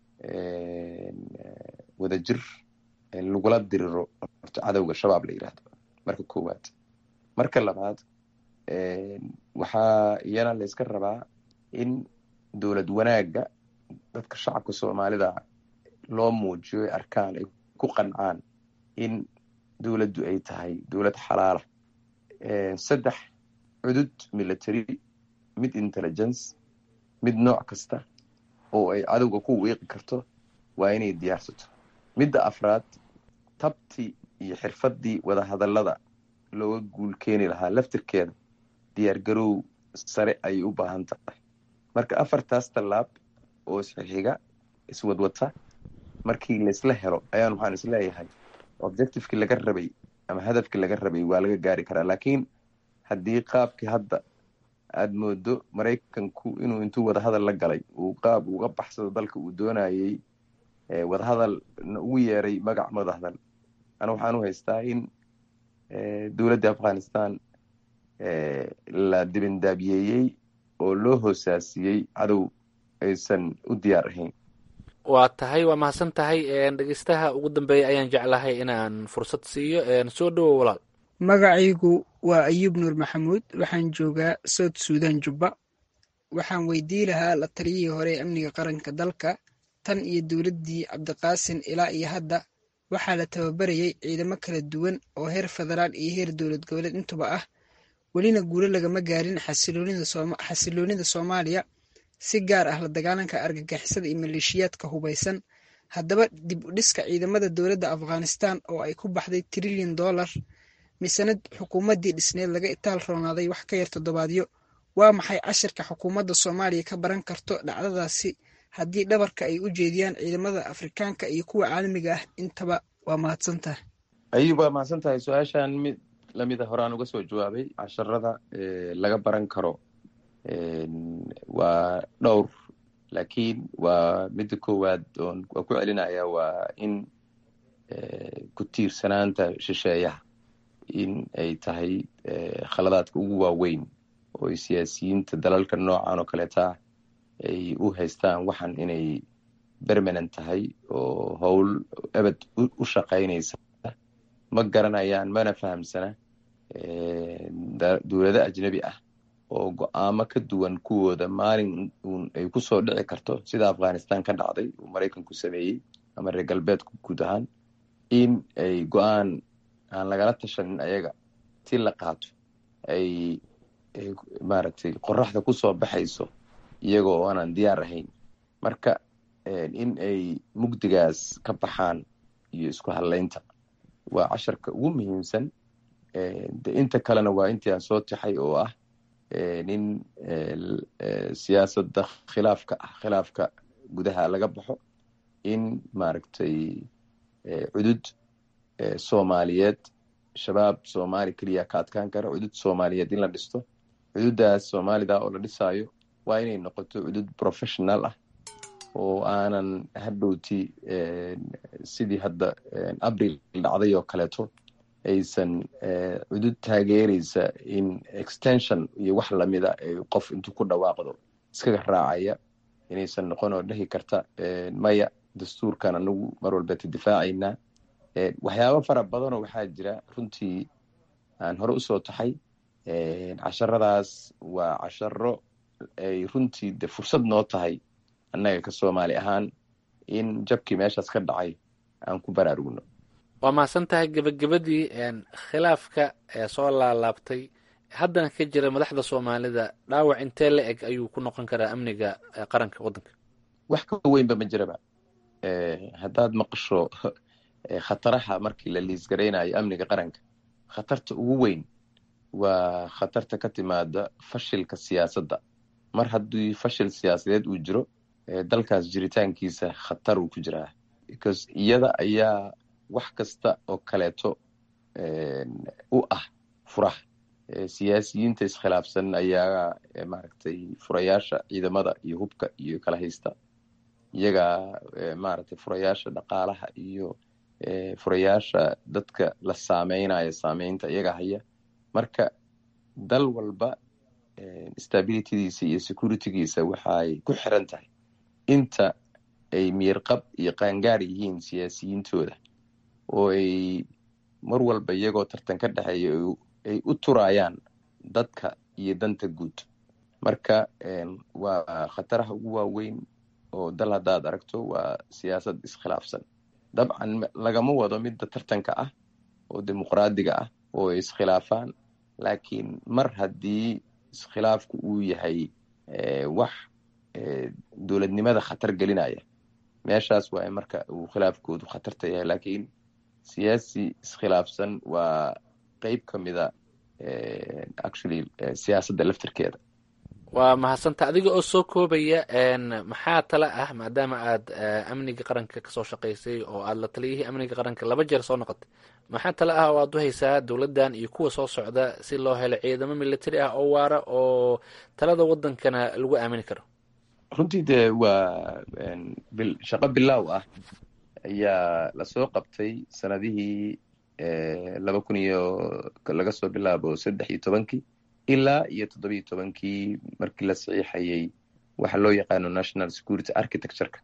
wadajir lagula diriro horta cadowga shabaab la yidhaahdo marka koowaad marka labaad waxaa iyana la yska rabaa in dowlad wanaagga dadka shacabka soomaalida loo muujiyo ay arkaan ay ku qancaan in dowladdu ay tahay dowlad xalaala saddex cudud military mid intelligence mid nooc kasta oo ay cadowga ku wiiqi karto waa inay diyaarsato midda afraad tabtii iyo xirfaddii wadahadallada looga guul keeni lahaa laftirkeeda diyaar garow sare ayay u baahan tahay marka afartaas tallaab oo isxixiga iswadwata markii laysla helo ayaan waxaan isleeyahay objectivekii laga rabay ama hadafkii laga rabay waa laga gaari karaa laakiin haddii qaabkii hadda aada moodo maraykanku inuu intuu wadahadal la galay uu qaab uga baxsado dalka uu doonayey wadahadal ugu yeeray magac wadahadal ana waxaan u haystaa in dowladda afghanistan la dibindaabiyeeyey oo loo hoosaasiyey cadow aysan u diyaar ahayn waa tahay waa mahadsan tahay dhegeystaha ugu dambeeya ayaan jeclahay inaan fursad siiyo soo dhowo walaal magacaygu waa ayuub nuur maxamuud waxaan joogaa south suudan jubba waxaan weydii lahaa la taliyihii hore ee amniga qaranka dalka tan iyo dowladdii cabdiqaasin ilaa iyo hadda waxaa la tababarayay ciidamo kala duwan oo heer federaal iyo heer dowlad goboleed intuba ah welina guulo lagama gaarin xasiloonida soomaaliya si gaar ah la dagaalanka argagixisada iyo maleeshiyaadka hubaysan haddaba dib u dhiska ciidamada dowladda afghanistan oo ay ku baxday trilyan dollar misena xukuumaddii dhisneed laga itaal roonaaday wax ka yar toddobaadyo waa maxay cashirka xukuumadda soomaaliya ka baran karto dhacdadaasi haddii dhabarka ay u jeediyaan ciidamada afrikaanka iyo kuwa caalamiga ah intaba waa mahadsantaha ayub waa mahadsan tahay su-aashan mid lamida horaan uga soo jawaabay casharada laga baran karo waa dhowr laakiin waa midda koowaad oon waa ku celinaya waa in ku tiirsanaanta shisheeyaha in ay tahay khaladaadka ugu waaweyn oo ay siyaasiyiinta dalalka noocan oo kaleeta ay u haystaan waxan inay bermanent tahay oo howl ebed u shaqaynaysa ma garanayaan mana fahamsana dowlado ajnebi ah oo go-aamo ka duwan kuwooda maalin uun ay ku soo dhici karto sida afghanistan ka dhacday uu maraykanku sameeyey ama reer galbeedku guud ahaan in ay go-aan aan lagala tashanin ayaga si la qaato ay maaragtay qoraxda ku soo baxayso iyagoo oo aanan diyaar ahayn marka in ay mugdigaas ka baxaan iyo isku hadlaynta waa casharka ugu muhiimsan de inta kalena waa intii aan soo tixay oo ah in siyaasadda khilaafka ah khilaafka gudaha laga baxo in maaragtay cudud soomaaliyeed shabaab soomaali keliya ka adkaan kara cudud soomaaliyeed in la dhisto cududdaas soomaalida oo la dhisaayo waa inay noqoto cudud professional ah oo aanan hadhowti sidii hadda abril dhacday oo kaleeto aysan cudud taageeraysa in extension iyo wax lamida qof intuu ku dhawaaqdo iskaga raacaya inaysan noqon oo dhehi karta maya dastuurkan anagu mar walbeeta difaacaynaa waxyaabo fara badanoo waxaa jira runtii aan hore usoo taxay casharadaas waa casharo ay runtii de fursad noo tahay annaga ka soomaali ahaan in jabkii meeshaas ka dhacay aan ku baraarugno waa mahadsan tahay gebagabadii khilaafka ee soo laalaabtay haddana ka jira madaxda soomaalida dhaawac intee la eg ayuu ku noqon karaa amniga qaranka waddanka wax ka weynba ma jiraba haddaad maqasho khataraha markii la liisgaraynayo amniga qaranka khatarta ugu weyn waa khatarta ka timaada fashilka siyaasadda mar haddii fashil siyaasadeed uu jiro dalkaas jiritaankiisa khatar uu ku jiraa because iyada ayaa wax kasta oo kaleeto u ah furaha siyaasiyiinta iskhilaafsan ayaa maaragtay furayaasha ciidamada iyo hubka iyo kala haysta iyagaa maaragtay furayaasha dhaqaalaha iyo furayaasha dadka la saameynayo saameynta iyaga haya marka dal walba stabilitydiisa iyo securitygiisa waxay ku xiran tahay inta ay miyirqab iyo qaangaar yihiin siyaasiyiintooda oo ay mar walba iyagoo tartan ka dhexeeya ay u turayaan dadka iyo danta guud marka waa khataraha ugu waaweyn oo dal haddaad aragto waa siyaasad iskhilaafsan dabcan lagama wado midda tartanka ah oo dimuqraadiga ah oo ay iskhilaafaan laakiin mar haddii iskhilaafku uu yahay wax dowladnimada khatar gelinaya meeshaas waa marka uu khilaafkoodu khatarta yahay laakiin siyaasi iskhilaafsan waa qeyb ka mida actually siyaasadda laftirkeeda waa mahadsanta adiga oo soo koobaya maxaa tala ah maadaama aad amniga qaranka kasoo shaqaysay oo aad la taliyihii amniga qaranka laba jeer soo noqotay maxaa tala ah oo aad u haysaa dowladdan iyo kuwa soo socda si loo helo ciidamo military ah oo waara oo talada wadankana lagu aamini karo runtii dee waa shaqo bilaaw ah ayaa lasoo qabtay sanadihii laba kun iyo laga soo bilaabo saddex iyo tobankii ilaa iyo toddobiyo tobankii markii la saxiixayay waxa loo yaqaano national security architectureka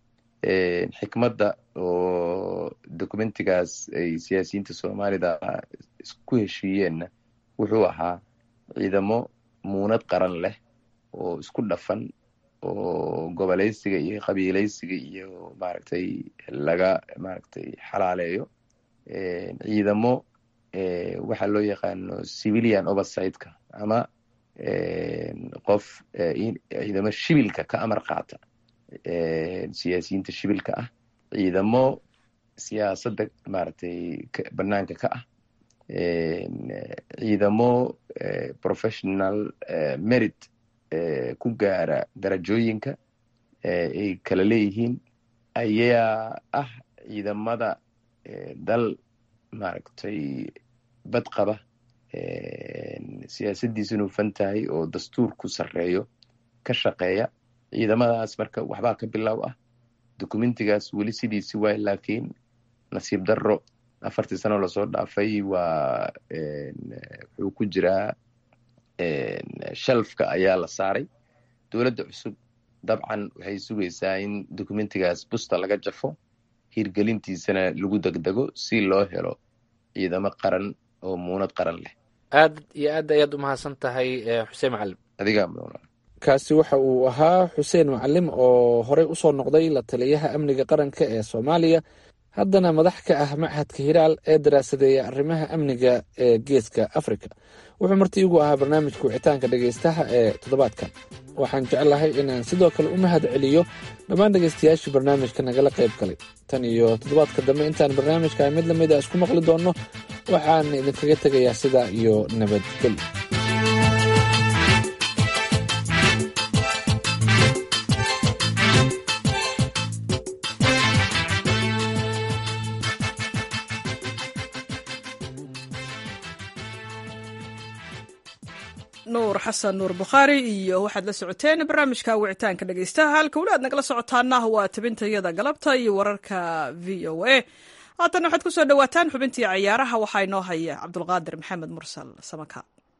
xikmadda oo documentigaas ay siyaasiyiinta soomaalida isku heshiiyeenna wuxuu ahaa ciidamo muunad qaran leh oo isku dhafan oo goboleysiga iyo qabiileysiga iyo maaragtay laga maaragtay xalaaleeyo ciidamo waxaa loo yaqaano civilian oversightka ama qof ciidamo shibilka ka amar qaata siyaasiyiinta shibilka ah ciidamo siyaasadda maaragtay banaanka ka ah ciidamo professional merit ku gaara darajooyinka ay kala leeyihiin ayaa ah ciidamada dal maaragtay badqaba siyaasaddiisuna hufan tahay oo dastuur ku sarreeyo ka shaqeeya ciidamadaas marka waxbaa ka bilow ah documentigaas weli sidiisi waay laakiin nasiib darro afartii sano lasoo dhaafay waa wuxuu ku jiraa shelfka ayaa la saaray dowladda cusub dabcan waxay sugaysaa in documentigaas busta laga jafo hirgelintiisana lagu degdego si loo helo ciidamo qaran oo muunad qaran leh aad iyo aad ayaad u mahadsan tahay xuseen macalim adigaa kaasi waxa uu ahaa xuseen macalim oo horey usoo noqday la taliyaha amniga qaranka ee soomaaliya haddana madax ka ah machadka hiraal ee daraasadeeya arrimaha amniga ee geeska afrika wuxuu marti igu ahaa barnaamijka wicitaanka dhegaystaha ee toddobaadkan waxaan jeclahay inaan sidoo kale u mahad celiyo dhammaan dhegaystayaashii barnaamijka nagala qayb galay tan iyo toddobaadka dambe intaan barnaamijka mid lamid a isku maqli doonno waxaan idinkaga tegayaa sidaa iyo nabadgelyo nuur xasan nuur bukhaari iyo waxaad la socoteen barnaamijka wicitaanka dhegeystaha halka weli aad nagala socotaana waa tabintayada galabta iyo wararka v o a haatana waxaad kusoo dhawaataan xubintii cayaaraha waxaa inoo haya cabdulqaadir maxamed mursal samaka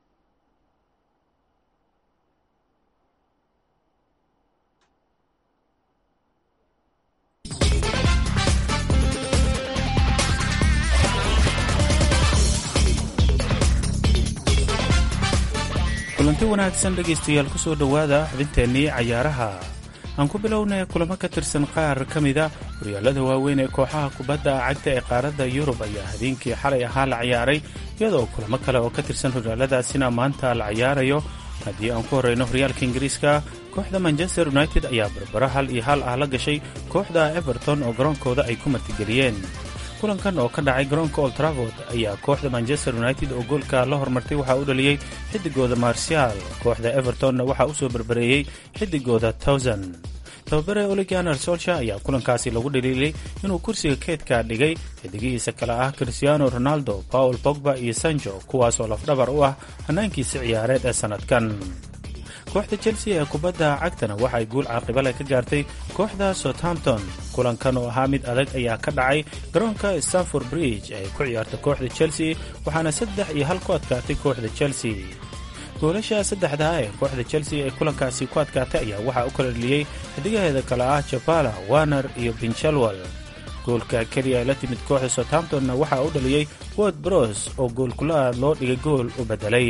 kulanti wanaagsan dhegaystayaal ku soo dhowaada xubinteennii cayaaraha aan ku bilownay kulamo ka tirsan qaar ka mida horyaalada waaweyn ee kooxaha kubadda cagta ee qaaradda yurub ayaa habeenkii xalay ahaa la ciyaaray iyadoo kulamo kale oo ka tirsan horyaaladaasina maanta la ciyaarayo haddii aan ku horreyno horyaalka ingiriiska kooxda manchester united ayaa barbaro hal iyo hal ah la gashay kooxda everton oo garoonkooda ay ku martigeliyeen kulankan oo ka dhacay garoonka old travord ayaa kooxda manchester united oo goolka la hormartay waxaa u dhaliyey xidigooda marsial kooxda evertonna waxaa u soo barbareeyey xidigooda towsan tababare oliganer solsha ayaa kulankaasi lagu dhaliilay inuu kursiga keedka dhigay xidigihiisa kale ah cristiano ronaldo paul pogba iyo sanjo kuwaasoo lafdhabar u ah hannaankiisa ciyaareed ee sannadkan kooxda chelsea ee kubadda cagtana waxay guul caaqibale ka gaartay kooxda southampton kulankan oo ahaa mid adag ayaa ka dhacay garoonka stanford bridge ee ku ciyaarta kooxda chelsea waxaana saddex iyo hal ku adkaatay kooxda chelsea goolasha saddexdaa ee kooxda chelsea ee kulankaasi ku adkaatay ayaa waxaa u kala dheliyey xidigaheeda kale ah jabala warner iyo binchelwell goolka keliya ee la timid kooxda southamptonna waxaa u dhaliyey word bros oo goolkula-aad loo dhigay gool u beddelay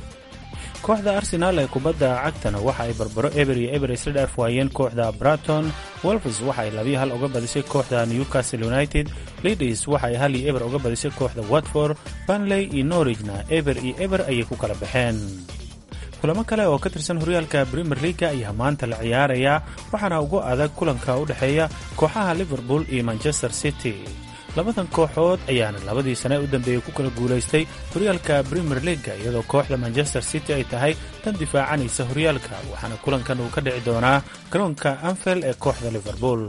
kooxda arsenaal ee kubadda cagtana waxa ay barbaro eber iyo eber isla dhaaf waayeen kooxda braton wolfs waxa ay labiyo hal uga badisay kooxda newcastle united lidis waxa ay hal iyo eber uga badisay kooxda watford banley iyo norwigna eber iyo eber ayay ku kala baxeen kulamo kale oo ka tirsan horyaalka premier leaga ayaa maanta la ciyaarayaa waxaana ugu adag kulanka u dhexeeya kooxaha liverpool iyo manchester city labadan kooxood ayaana labadii sane u dambeeyey ku kala guulaystay horyaalka premier leaga iyadoo kooxda manchester city ay tahay tan difaacanaysa horyaalka waxaana kulankan uu ka dhici doonaa garoonka anfield ee kooxda liverpool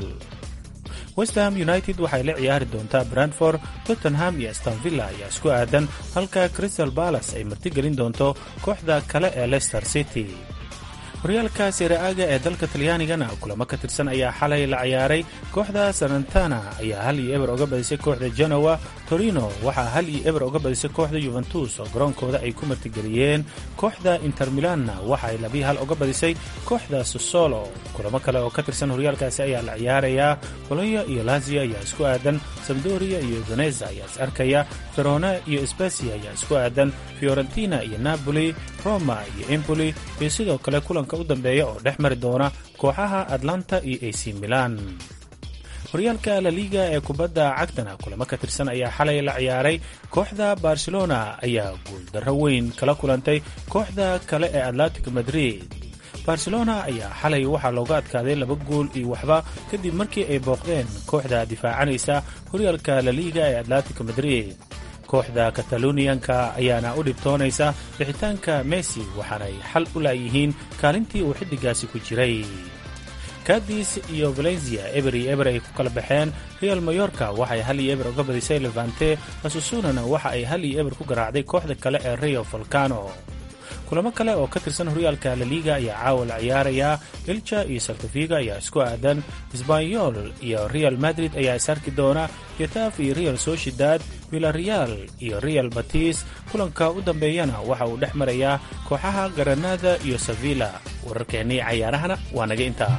westham united waxay la ciyaari doontaa brandford tottenham iyo stanvilla ayaa isku aadan halka crystal balas ay martigelin doonto kooxda kale ee leicester city horyaalka sereaaga ee dalka talyaanigana kulamo ka tirsan ayaa xalay la ciyaaray kooxda sarantana ayaa hal iyo eber oga badisay kooxda genowa torino waxaa hal iyo eber oga badisay kooxda yuventus oo garoonkooda ay ku martigeliyeen kooxda inter milanna waxa ay labiyi hal oga badisay kooxda sosolo kulamo kale oo ka tirsan horyaalkaasi ayaa la ciyaarayaa bolonya iyo lazio ayaa isku aadan samdoria iyo veneza ayaa is arkaya verona iyo spesia ayaa isku aadan fiorentina iyo napoli roma iyo empoli iyo sidoo kale kulanka u dambeeya oo dhex mari doona kooxaha atlanta iyo ac milan horyaalka laliga ee kubadda cagtana kulamo ka tirsan ayaa xalay la ciyaaray kooxda barcelona ayaa guuldarro weyn kala kulantay kooxda kale ee atlantic madrid barcelona ayaa xalay waxaa looga adkaaday laba gool iyo waxba kadib markii ay booqdeen kooxda difaacanaysa horyaalka laliga ee atlantic madrid kooxda kataloniyanka ayaana u dhibtoonaysa bixitaanka messi waxaanay xal u laayihiin kaalintii uu xiddigaasi ku jiray kadis iyo valencia eber iyo eber ay ku kala baxeen real mayorka waxay hal iyo eber uga badisay levante asusunana waxa ay hal iyo eber ku garaacday kooxda kale ee rio volcano kulamo kale oo ka tirsan horyaalka laliga ayaa caawa la ciyaarayaa ilja iyo saltafiga ayaa isku aadan sbanyol iyo real madrid ayaa is arki doona getaf iyo real sociedad villareal iyo real batis kulanka u dambeeyana waxa uu dhex marayaa kooxaha garanada iyo sevilla wararkeennii cayaarahana waa naga intaa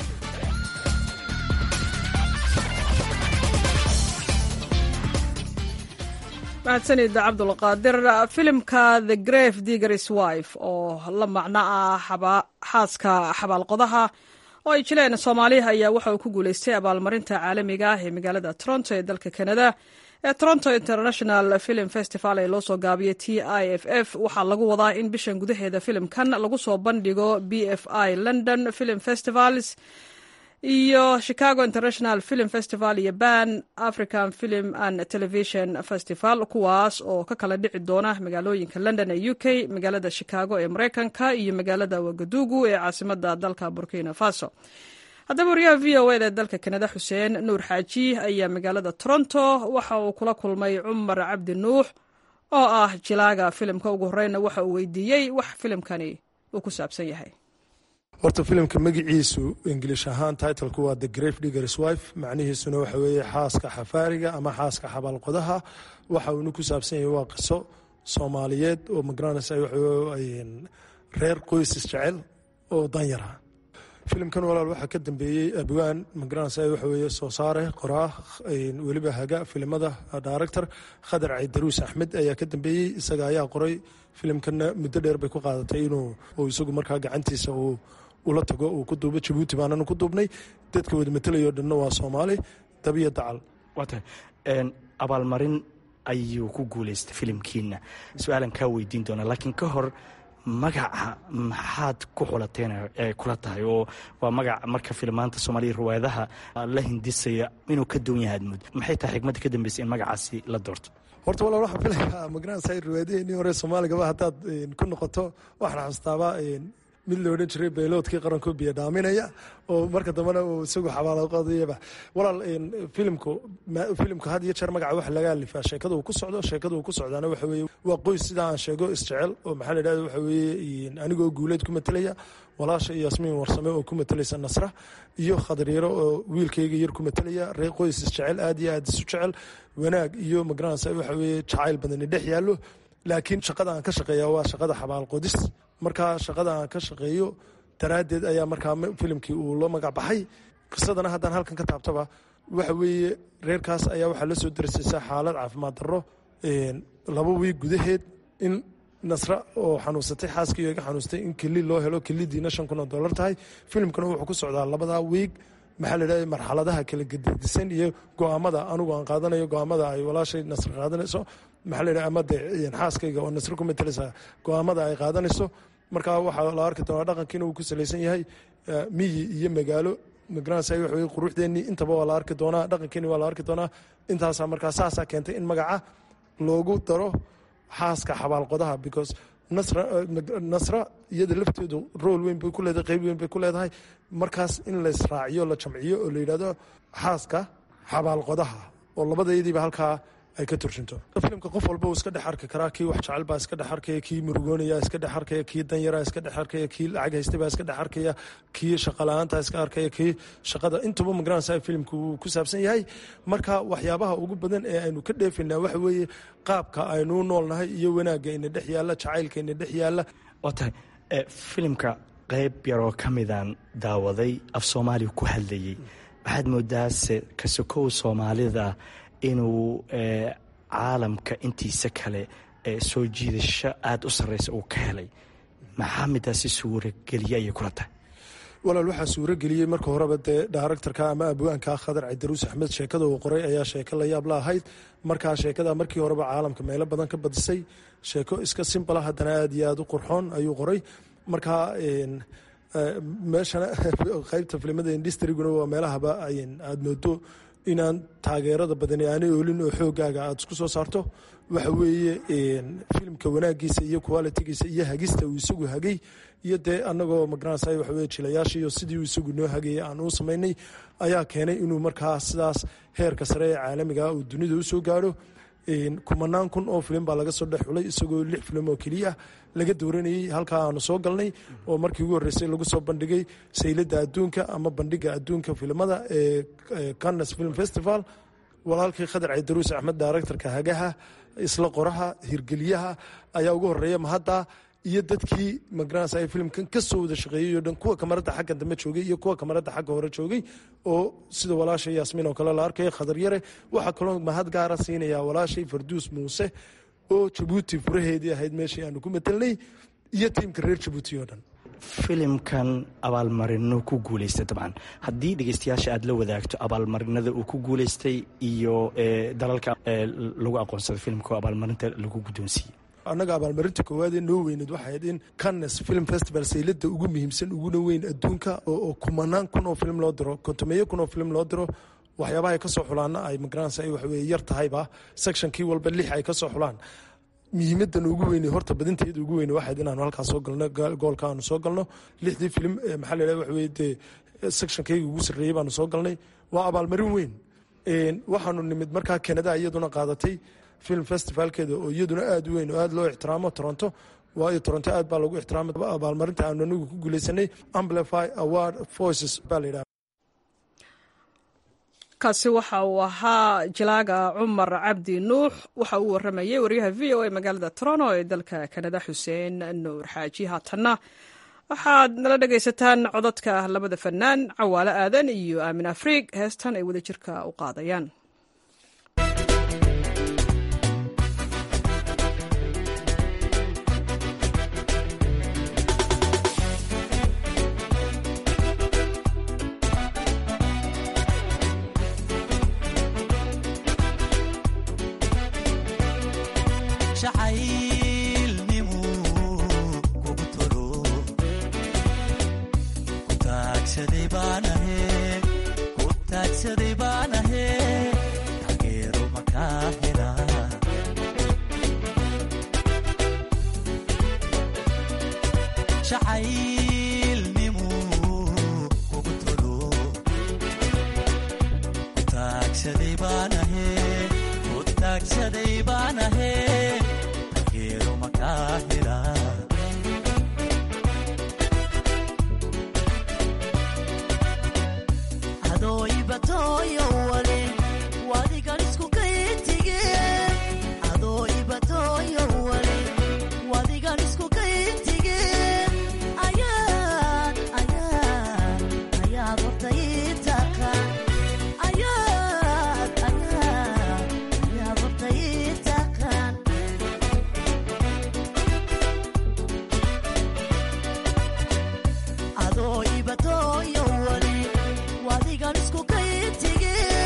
mahadsanid cabdulqaadir filimka the grave diggers wife oo la macno ah xaaska xabaalqodaha oo ay jileen soomaaliya ayaa waxa uu ku guuleystay abaalmarinta caalamiga ah ee magaalada toronto ee dalka canada ee toronto international film festival ee loo soo gaabiyey t i f f waxaa lagu wadaa in bishan gudaheeda filimkan lagu soo bandhigo b f i london film festivals iyo chicago international film festival iyo ban african film and television festival kuwaas oo ka kala dhici doona magaalooyinka london ee u k magaalada chicago ee mareykanka iyo magaalada wagadugu ee caasimada dalka burkina faso haddaba wariyaha v o eda ee dalka kanada xuseen nuur xaaji ayaa magaalada toronto waxa uu kula kulmay cumar cabdi nuux oo ah jilaaga filimka ugu horeyna waxa uu weydiiyey wax filimkani uu ku saabsan yahay horta filimka magiciisu ingilish ahaan titlku waa the grave diggers wife macnihiisuna waxa weeye xaaska xafaariga ama xaaska xabaalqodaha waxa uuna ku saabsan yahay waa qiso soomaaliyeed oo magaranaysa reer qoysis jecel oo danyara filimkan walaal waxaa ka dambeeyey abwaan magaranaysa waxa weeye soo saare qoraa weliba haga filimada director khadar caydaruus axmed ayaa ka dambeeyey isaga ayaa qoray filimkanna muddo dheer bay ku qaadatay inuu isagu markaa gacantiisa uu ula tago uu ku duubo jabuuti baananu ku duubnay dadka wada matelayo dhanna waa soomaali dabiyo dacal waatahay abaalmarin ayuu ku guuleystay filimkiina su-aalan kaa weydiin doonaa laakiin ka hor magaca maxaad ku xulateen ee kula tahay oo waa magac marka filmaanta soomaaliya riwaayadaha la hindisaya inuu ka duwan yahay admud maxay tahay xigmadda ka dambeysay in magacaasi la doorto horta walaal waxaan filayaa magaranaysa riwaayadaheenii hore soomaaligaba haddaad ku noqoto waxaan xasustaaba mid la odhan jiray bayloodkii qaranku biyo dhaaminaya oo marka dambena uu isagu xabaalaqadayaba walaal filimku filimku had iyo jeer magaca waxa laga alifaa sheekada uu ku socdo sheekada uu ku socdaana waxa weeye waa qoys sida aan sheego isjecel oo maxaa la yidhahda waxa weeye anigoo guuleed ku matelaya walaasha iyo yasmiin warsame oo ku matelaysa nasra iyo khadriiro oo wiilkayga yar ku matelaya reer qoys isjecel aad iyo aad isu jecel wanaag iyo magaranaysa waxa weeye jacayl badani dhex yaallo laakiin shaqada aan ka shaqeeya waa shaqada xabaal qodis markaa shaqada aan ka shaqeeyo daraaddeed ayaa markaa filimkii uu la magac baxay qisadana haddaan halkan ka taabtaba waxa weeye reerkaas ayaa waxaa la soo darsaysa xaalad caafimaad darro laba wiig gudaheed in nasra oo xanuunsatay xaaskii iga xanuustay in keli loo helo kelidiina shan kun oo dollar tahay filimkuna wuxuu ku socdaa labadaa wiig maxaa la yidhahda marxaladaha kala gededisan iyo go-aamada anigu aan qaadanayo go-aamada ay walaashay nasr qaadanayso maxaa la yidhahda ama dee xaaskayga oo nasr ku matalaysa go-aamada ay qaadanayso markaa waxaa la arki doonaa dhaqankiina uu ku salaysan yahay miyi iyo magaalo magaranaysa waxa weye quruxdeennii intaba waa la arki doonaa dhaqankeeni waa la arki doonaa intaasaa markaa saasaa keentay in magaca loogu daro xaaska xabaalqodaha because nasra nasra iyada lafteedu rool weyn bay ku leedahay qeyb weyn bay ku leedahay markaas in la israaciyo la jamciyo oo la yidhahdo xaaska xabaalqodaha oo labadayadiiba halkaa ay ka turjunto filimka qof walba uu iska dhex arki karaa kii wax jecel baa iska dhex arkaya kii murugoonaya iska dhex arkaya kii danyara iska dhex arkaya kii lacag haystay baa iska dhex arkaya kii shaqala-aanta iska arkaya kii shaqada intuba magaranaysa filimka uu ku saabsan yahay marka waxyaabaha ugu badan ee aynu ka dheefaynaa waxa weeye qaabka aynu noolnahay iyo wanaagga ina dhex yaalla jacaylka ina dhex yaalla waa tahay filimka qayb yaroo ka midaan daawaday af soomaaliya ku hadlayay waxaad moodaase kasokow soomaalida inuu caalamka intiisa kale soo jiidasho aada u sarreysa uu ka helay maxaa midaasi suurageliye ayay kula tahay walaal waxaa suurageliyey marka horeba dee daaractarka ama abwaanka khadar cidaruus axmed sheekada uu qoray ayaa sheeko la yaab la ahayd markaa sheekada markii horeba caalamka meelo badan ka badisay sheeko iska simbala haddana aada iyo aada u qurxoon ayuu qoray markaa meeshana qaybta filimada industriguna waa meelahaba aada moodo inaan taageerada badani aanay oolin oo xoogaaga aada isku soo saarto waxa weeye filimka wanaagiisa iyo qualitigiisa iyo hagista uu isagu hagay iyo dee anagoo magaranaysa waxaweye jilayaashiiyo sidii uu isagu noo hagayay aan uu samaynay ayaa keenay inuu markaa sidaas heerka sare ee caalamiga uu dunida usoo gaadho kumanaan kun oo filim baa laga soo dhex xulay isagoo lix filim oo keliya laga dooranayey halkaa aanu soo galnay oo markii ugu horreysay lagu soo bandhigay sayladda adduunka ama bandhiga adduunka filimada ee cannes film festival walaalkii khadar cidaruus axmed daaractarka hagaha isla qoraha hirgeliyaha ayaa ugu horeeya mahadda iyo dadkii magaranaysa filimkan ka soo wada shaqeeyey oo dhan kuwa kamarada xagga dambe joogay iyo kuwa kamarada xagga hore joogay oo sida walaashay yaasmiin oo kale la arkaya khadar yare waxaa kaloo mahad gaara siinaya walaashay farduus muuse oo jabuuti furaheedii ahayd meeshii aanu ku matelnay iyo tiimka reer jabuuti oo dhan filimkan abaalmarino ku guuleystay dabcan haddii dhegeystayaasha aada la wadaagto abaalmarinada uu ku guuleystay iyo dalalka lagu aqoonsaday filimka abaalmarinta lagu guddoonsiiyey annaga abaalmarinta koowaad ee noo weyneed waxay ahayd in cannes film festival saylada ugu muhiimsan uguna weyn adduunka oo kumanaan kun oo film loo diro kontomeeyo kun oo film loo diro waxyaabaha ay ka soo xulaana ay magaranaysa ay waxaweye yar tahayba sectionkii walba lix ay ka soo xulaan muhiimadan ugu weyne horta badinteeda ugu weyne waxayd inaanu halkaas soo galno goolka aanu soo galno lixdii film maxaa la yidhaha waxaweye dee sectionkayga ugu sarreeyey baanu soo galnay waa abaalmarin weyn waxaanu nimid markaa canada iyaduna qaadatay film festivalkeeda oo iyaduna aada u weyn oo aada loo ixtiraamo toronto waayo toronto aad baa lagu ixtiraama abaalmarinta aanu anigu ku guuleysanay amplify award voices baa la yidhaha kaasi waxa uu ahaa jilaaga cumar cabdi nuux waxa uu waramayay waryaha v o a magaalada toronto ee dalka kanada xuseen nuur xaaji haatanna waxaad nala dhegaysataan codadka labada fanaan cawaale aadan iyo aamin afriig heestan ay wadajirka u qaadayaan adoo ibatoyo wali wadigan isku kaytige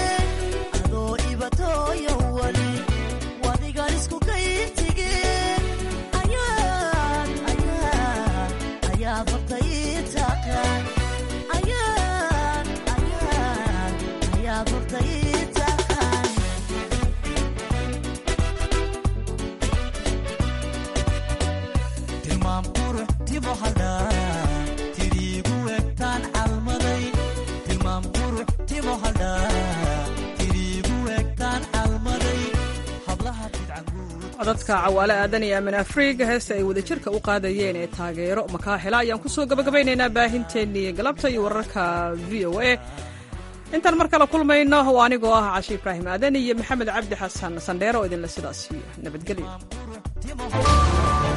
codadka cawaale aadan iyo amin afriig heesta ay wadajirka u qaadayeen ee taageero makaahela ayaan kusoo gabagabaynaynaa baahinteennii galabta iyo wararka v o a intaan mar kale kulmayno oo anigoo ah cashi ibraahim aadan iyo maxamed cabdi xasan sandheero oo idinle sidaas iyo nabadgelyo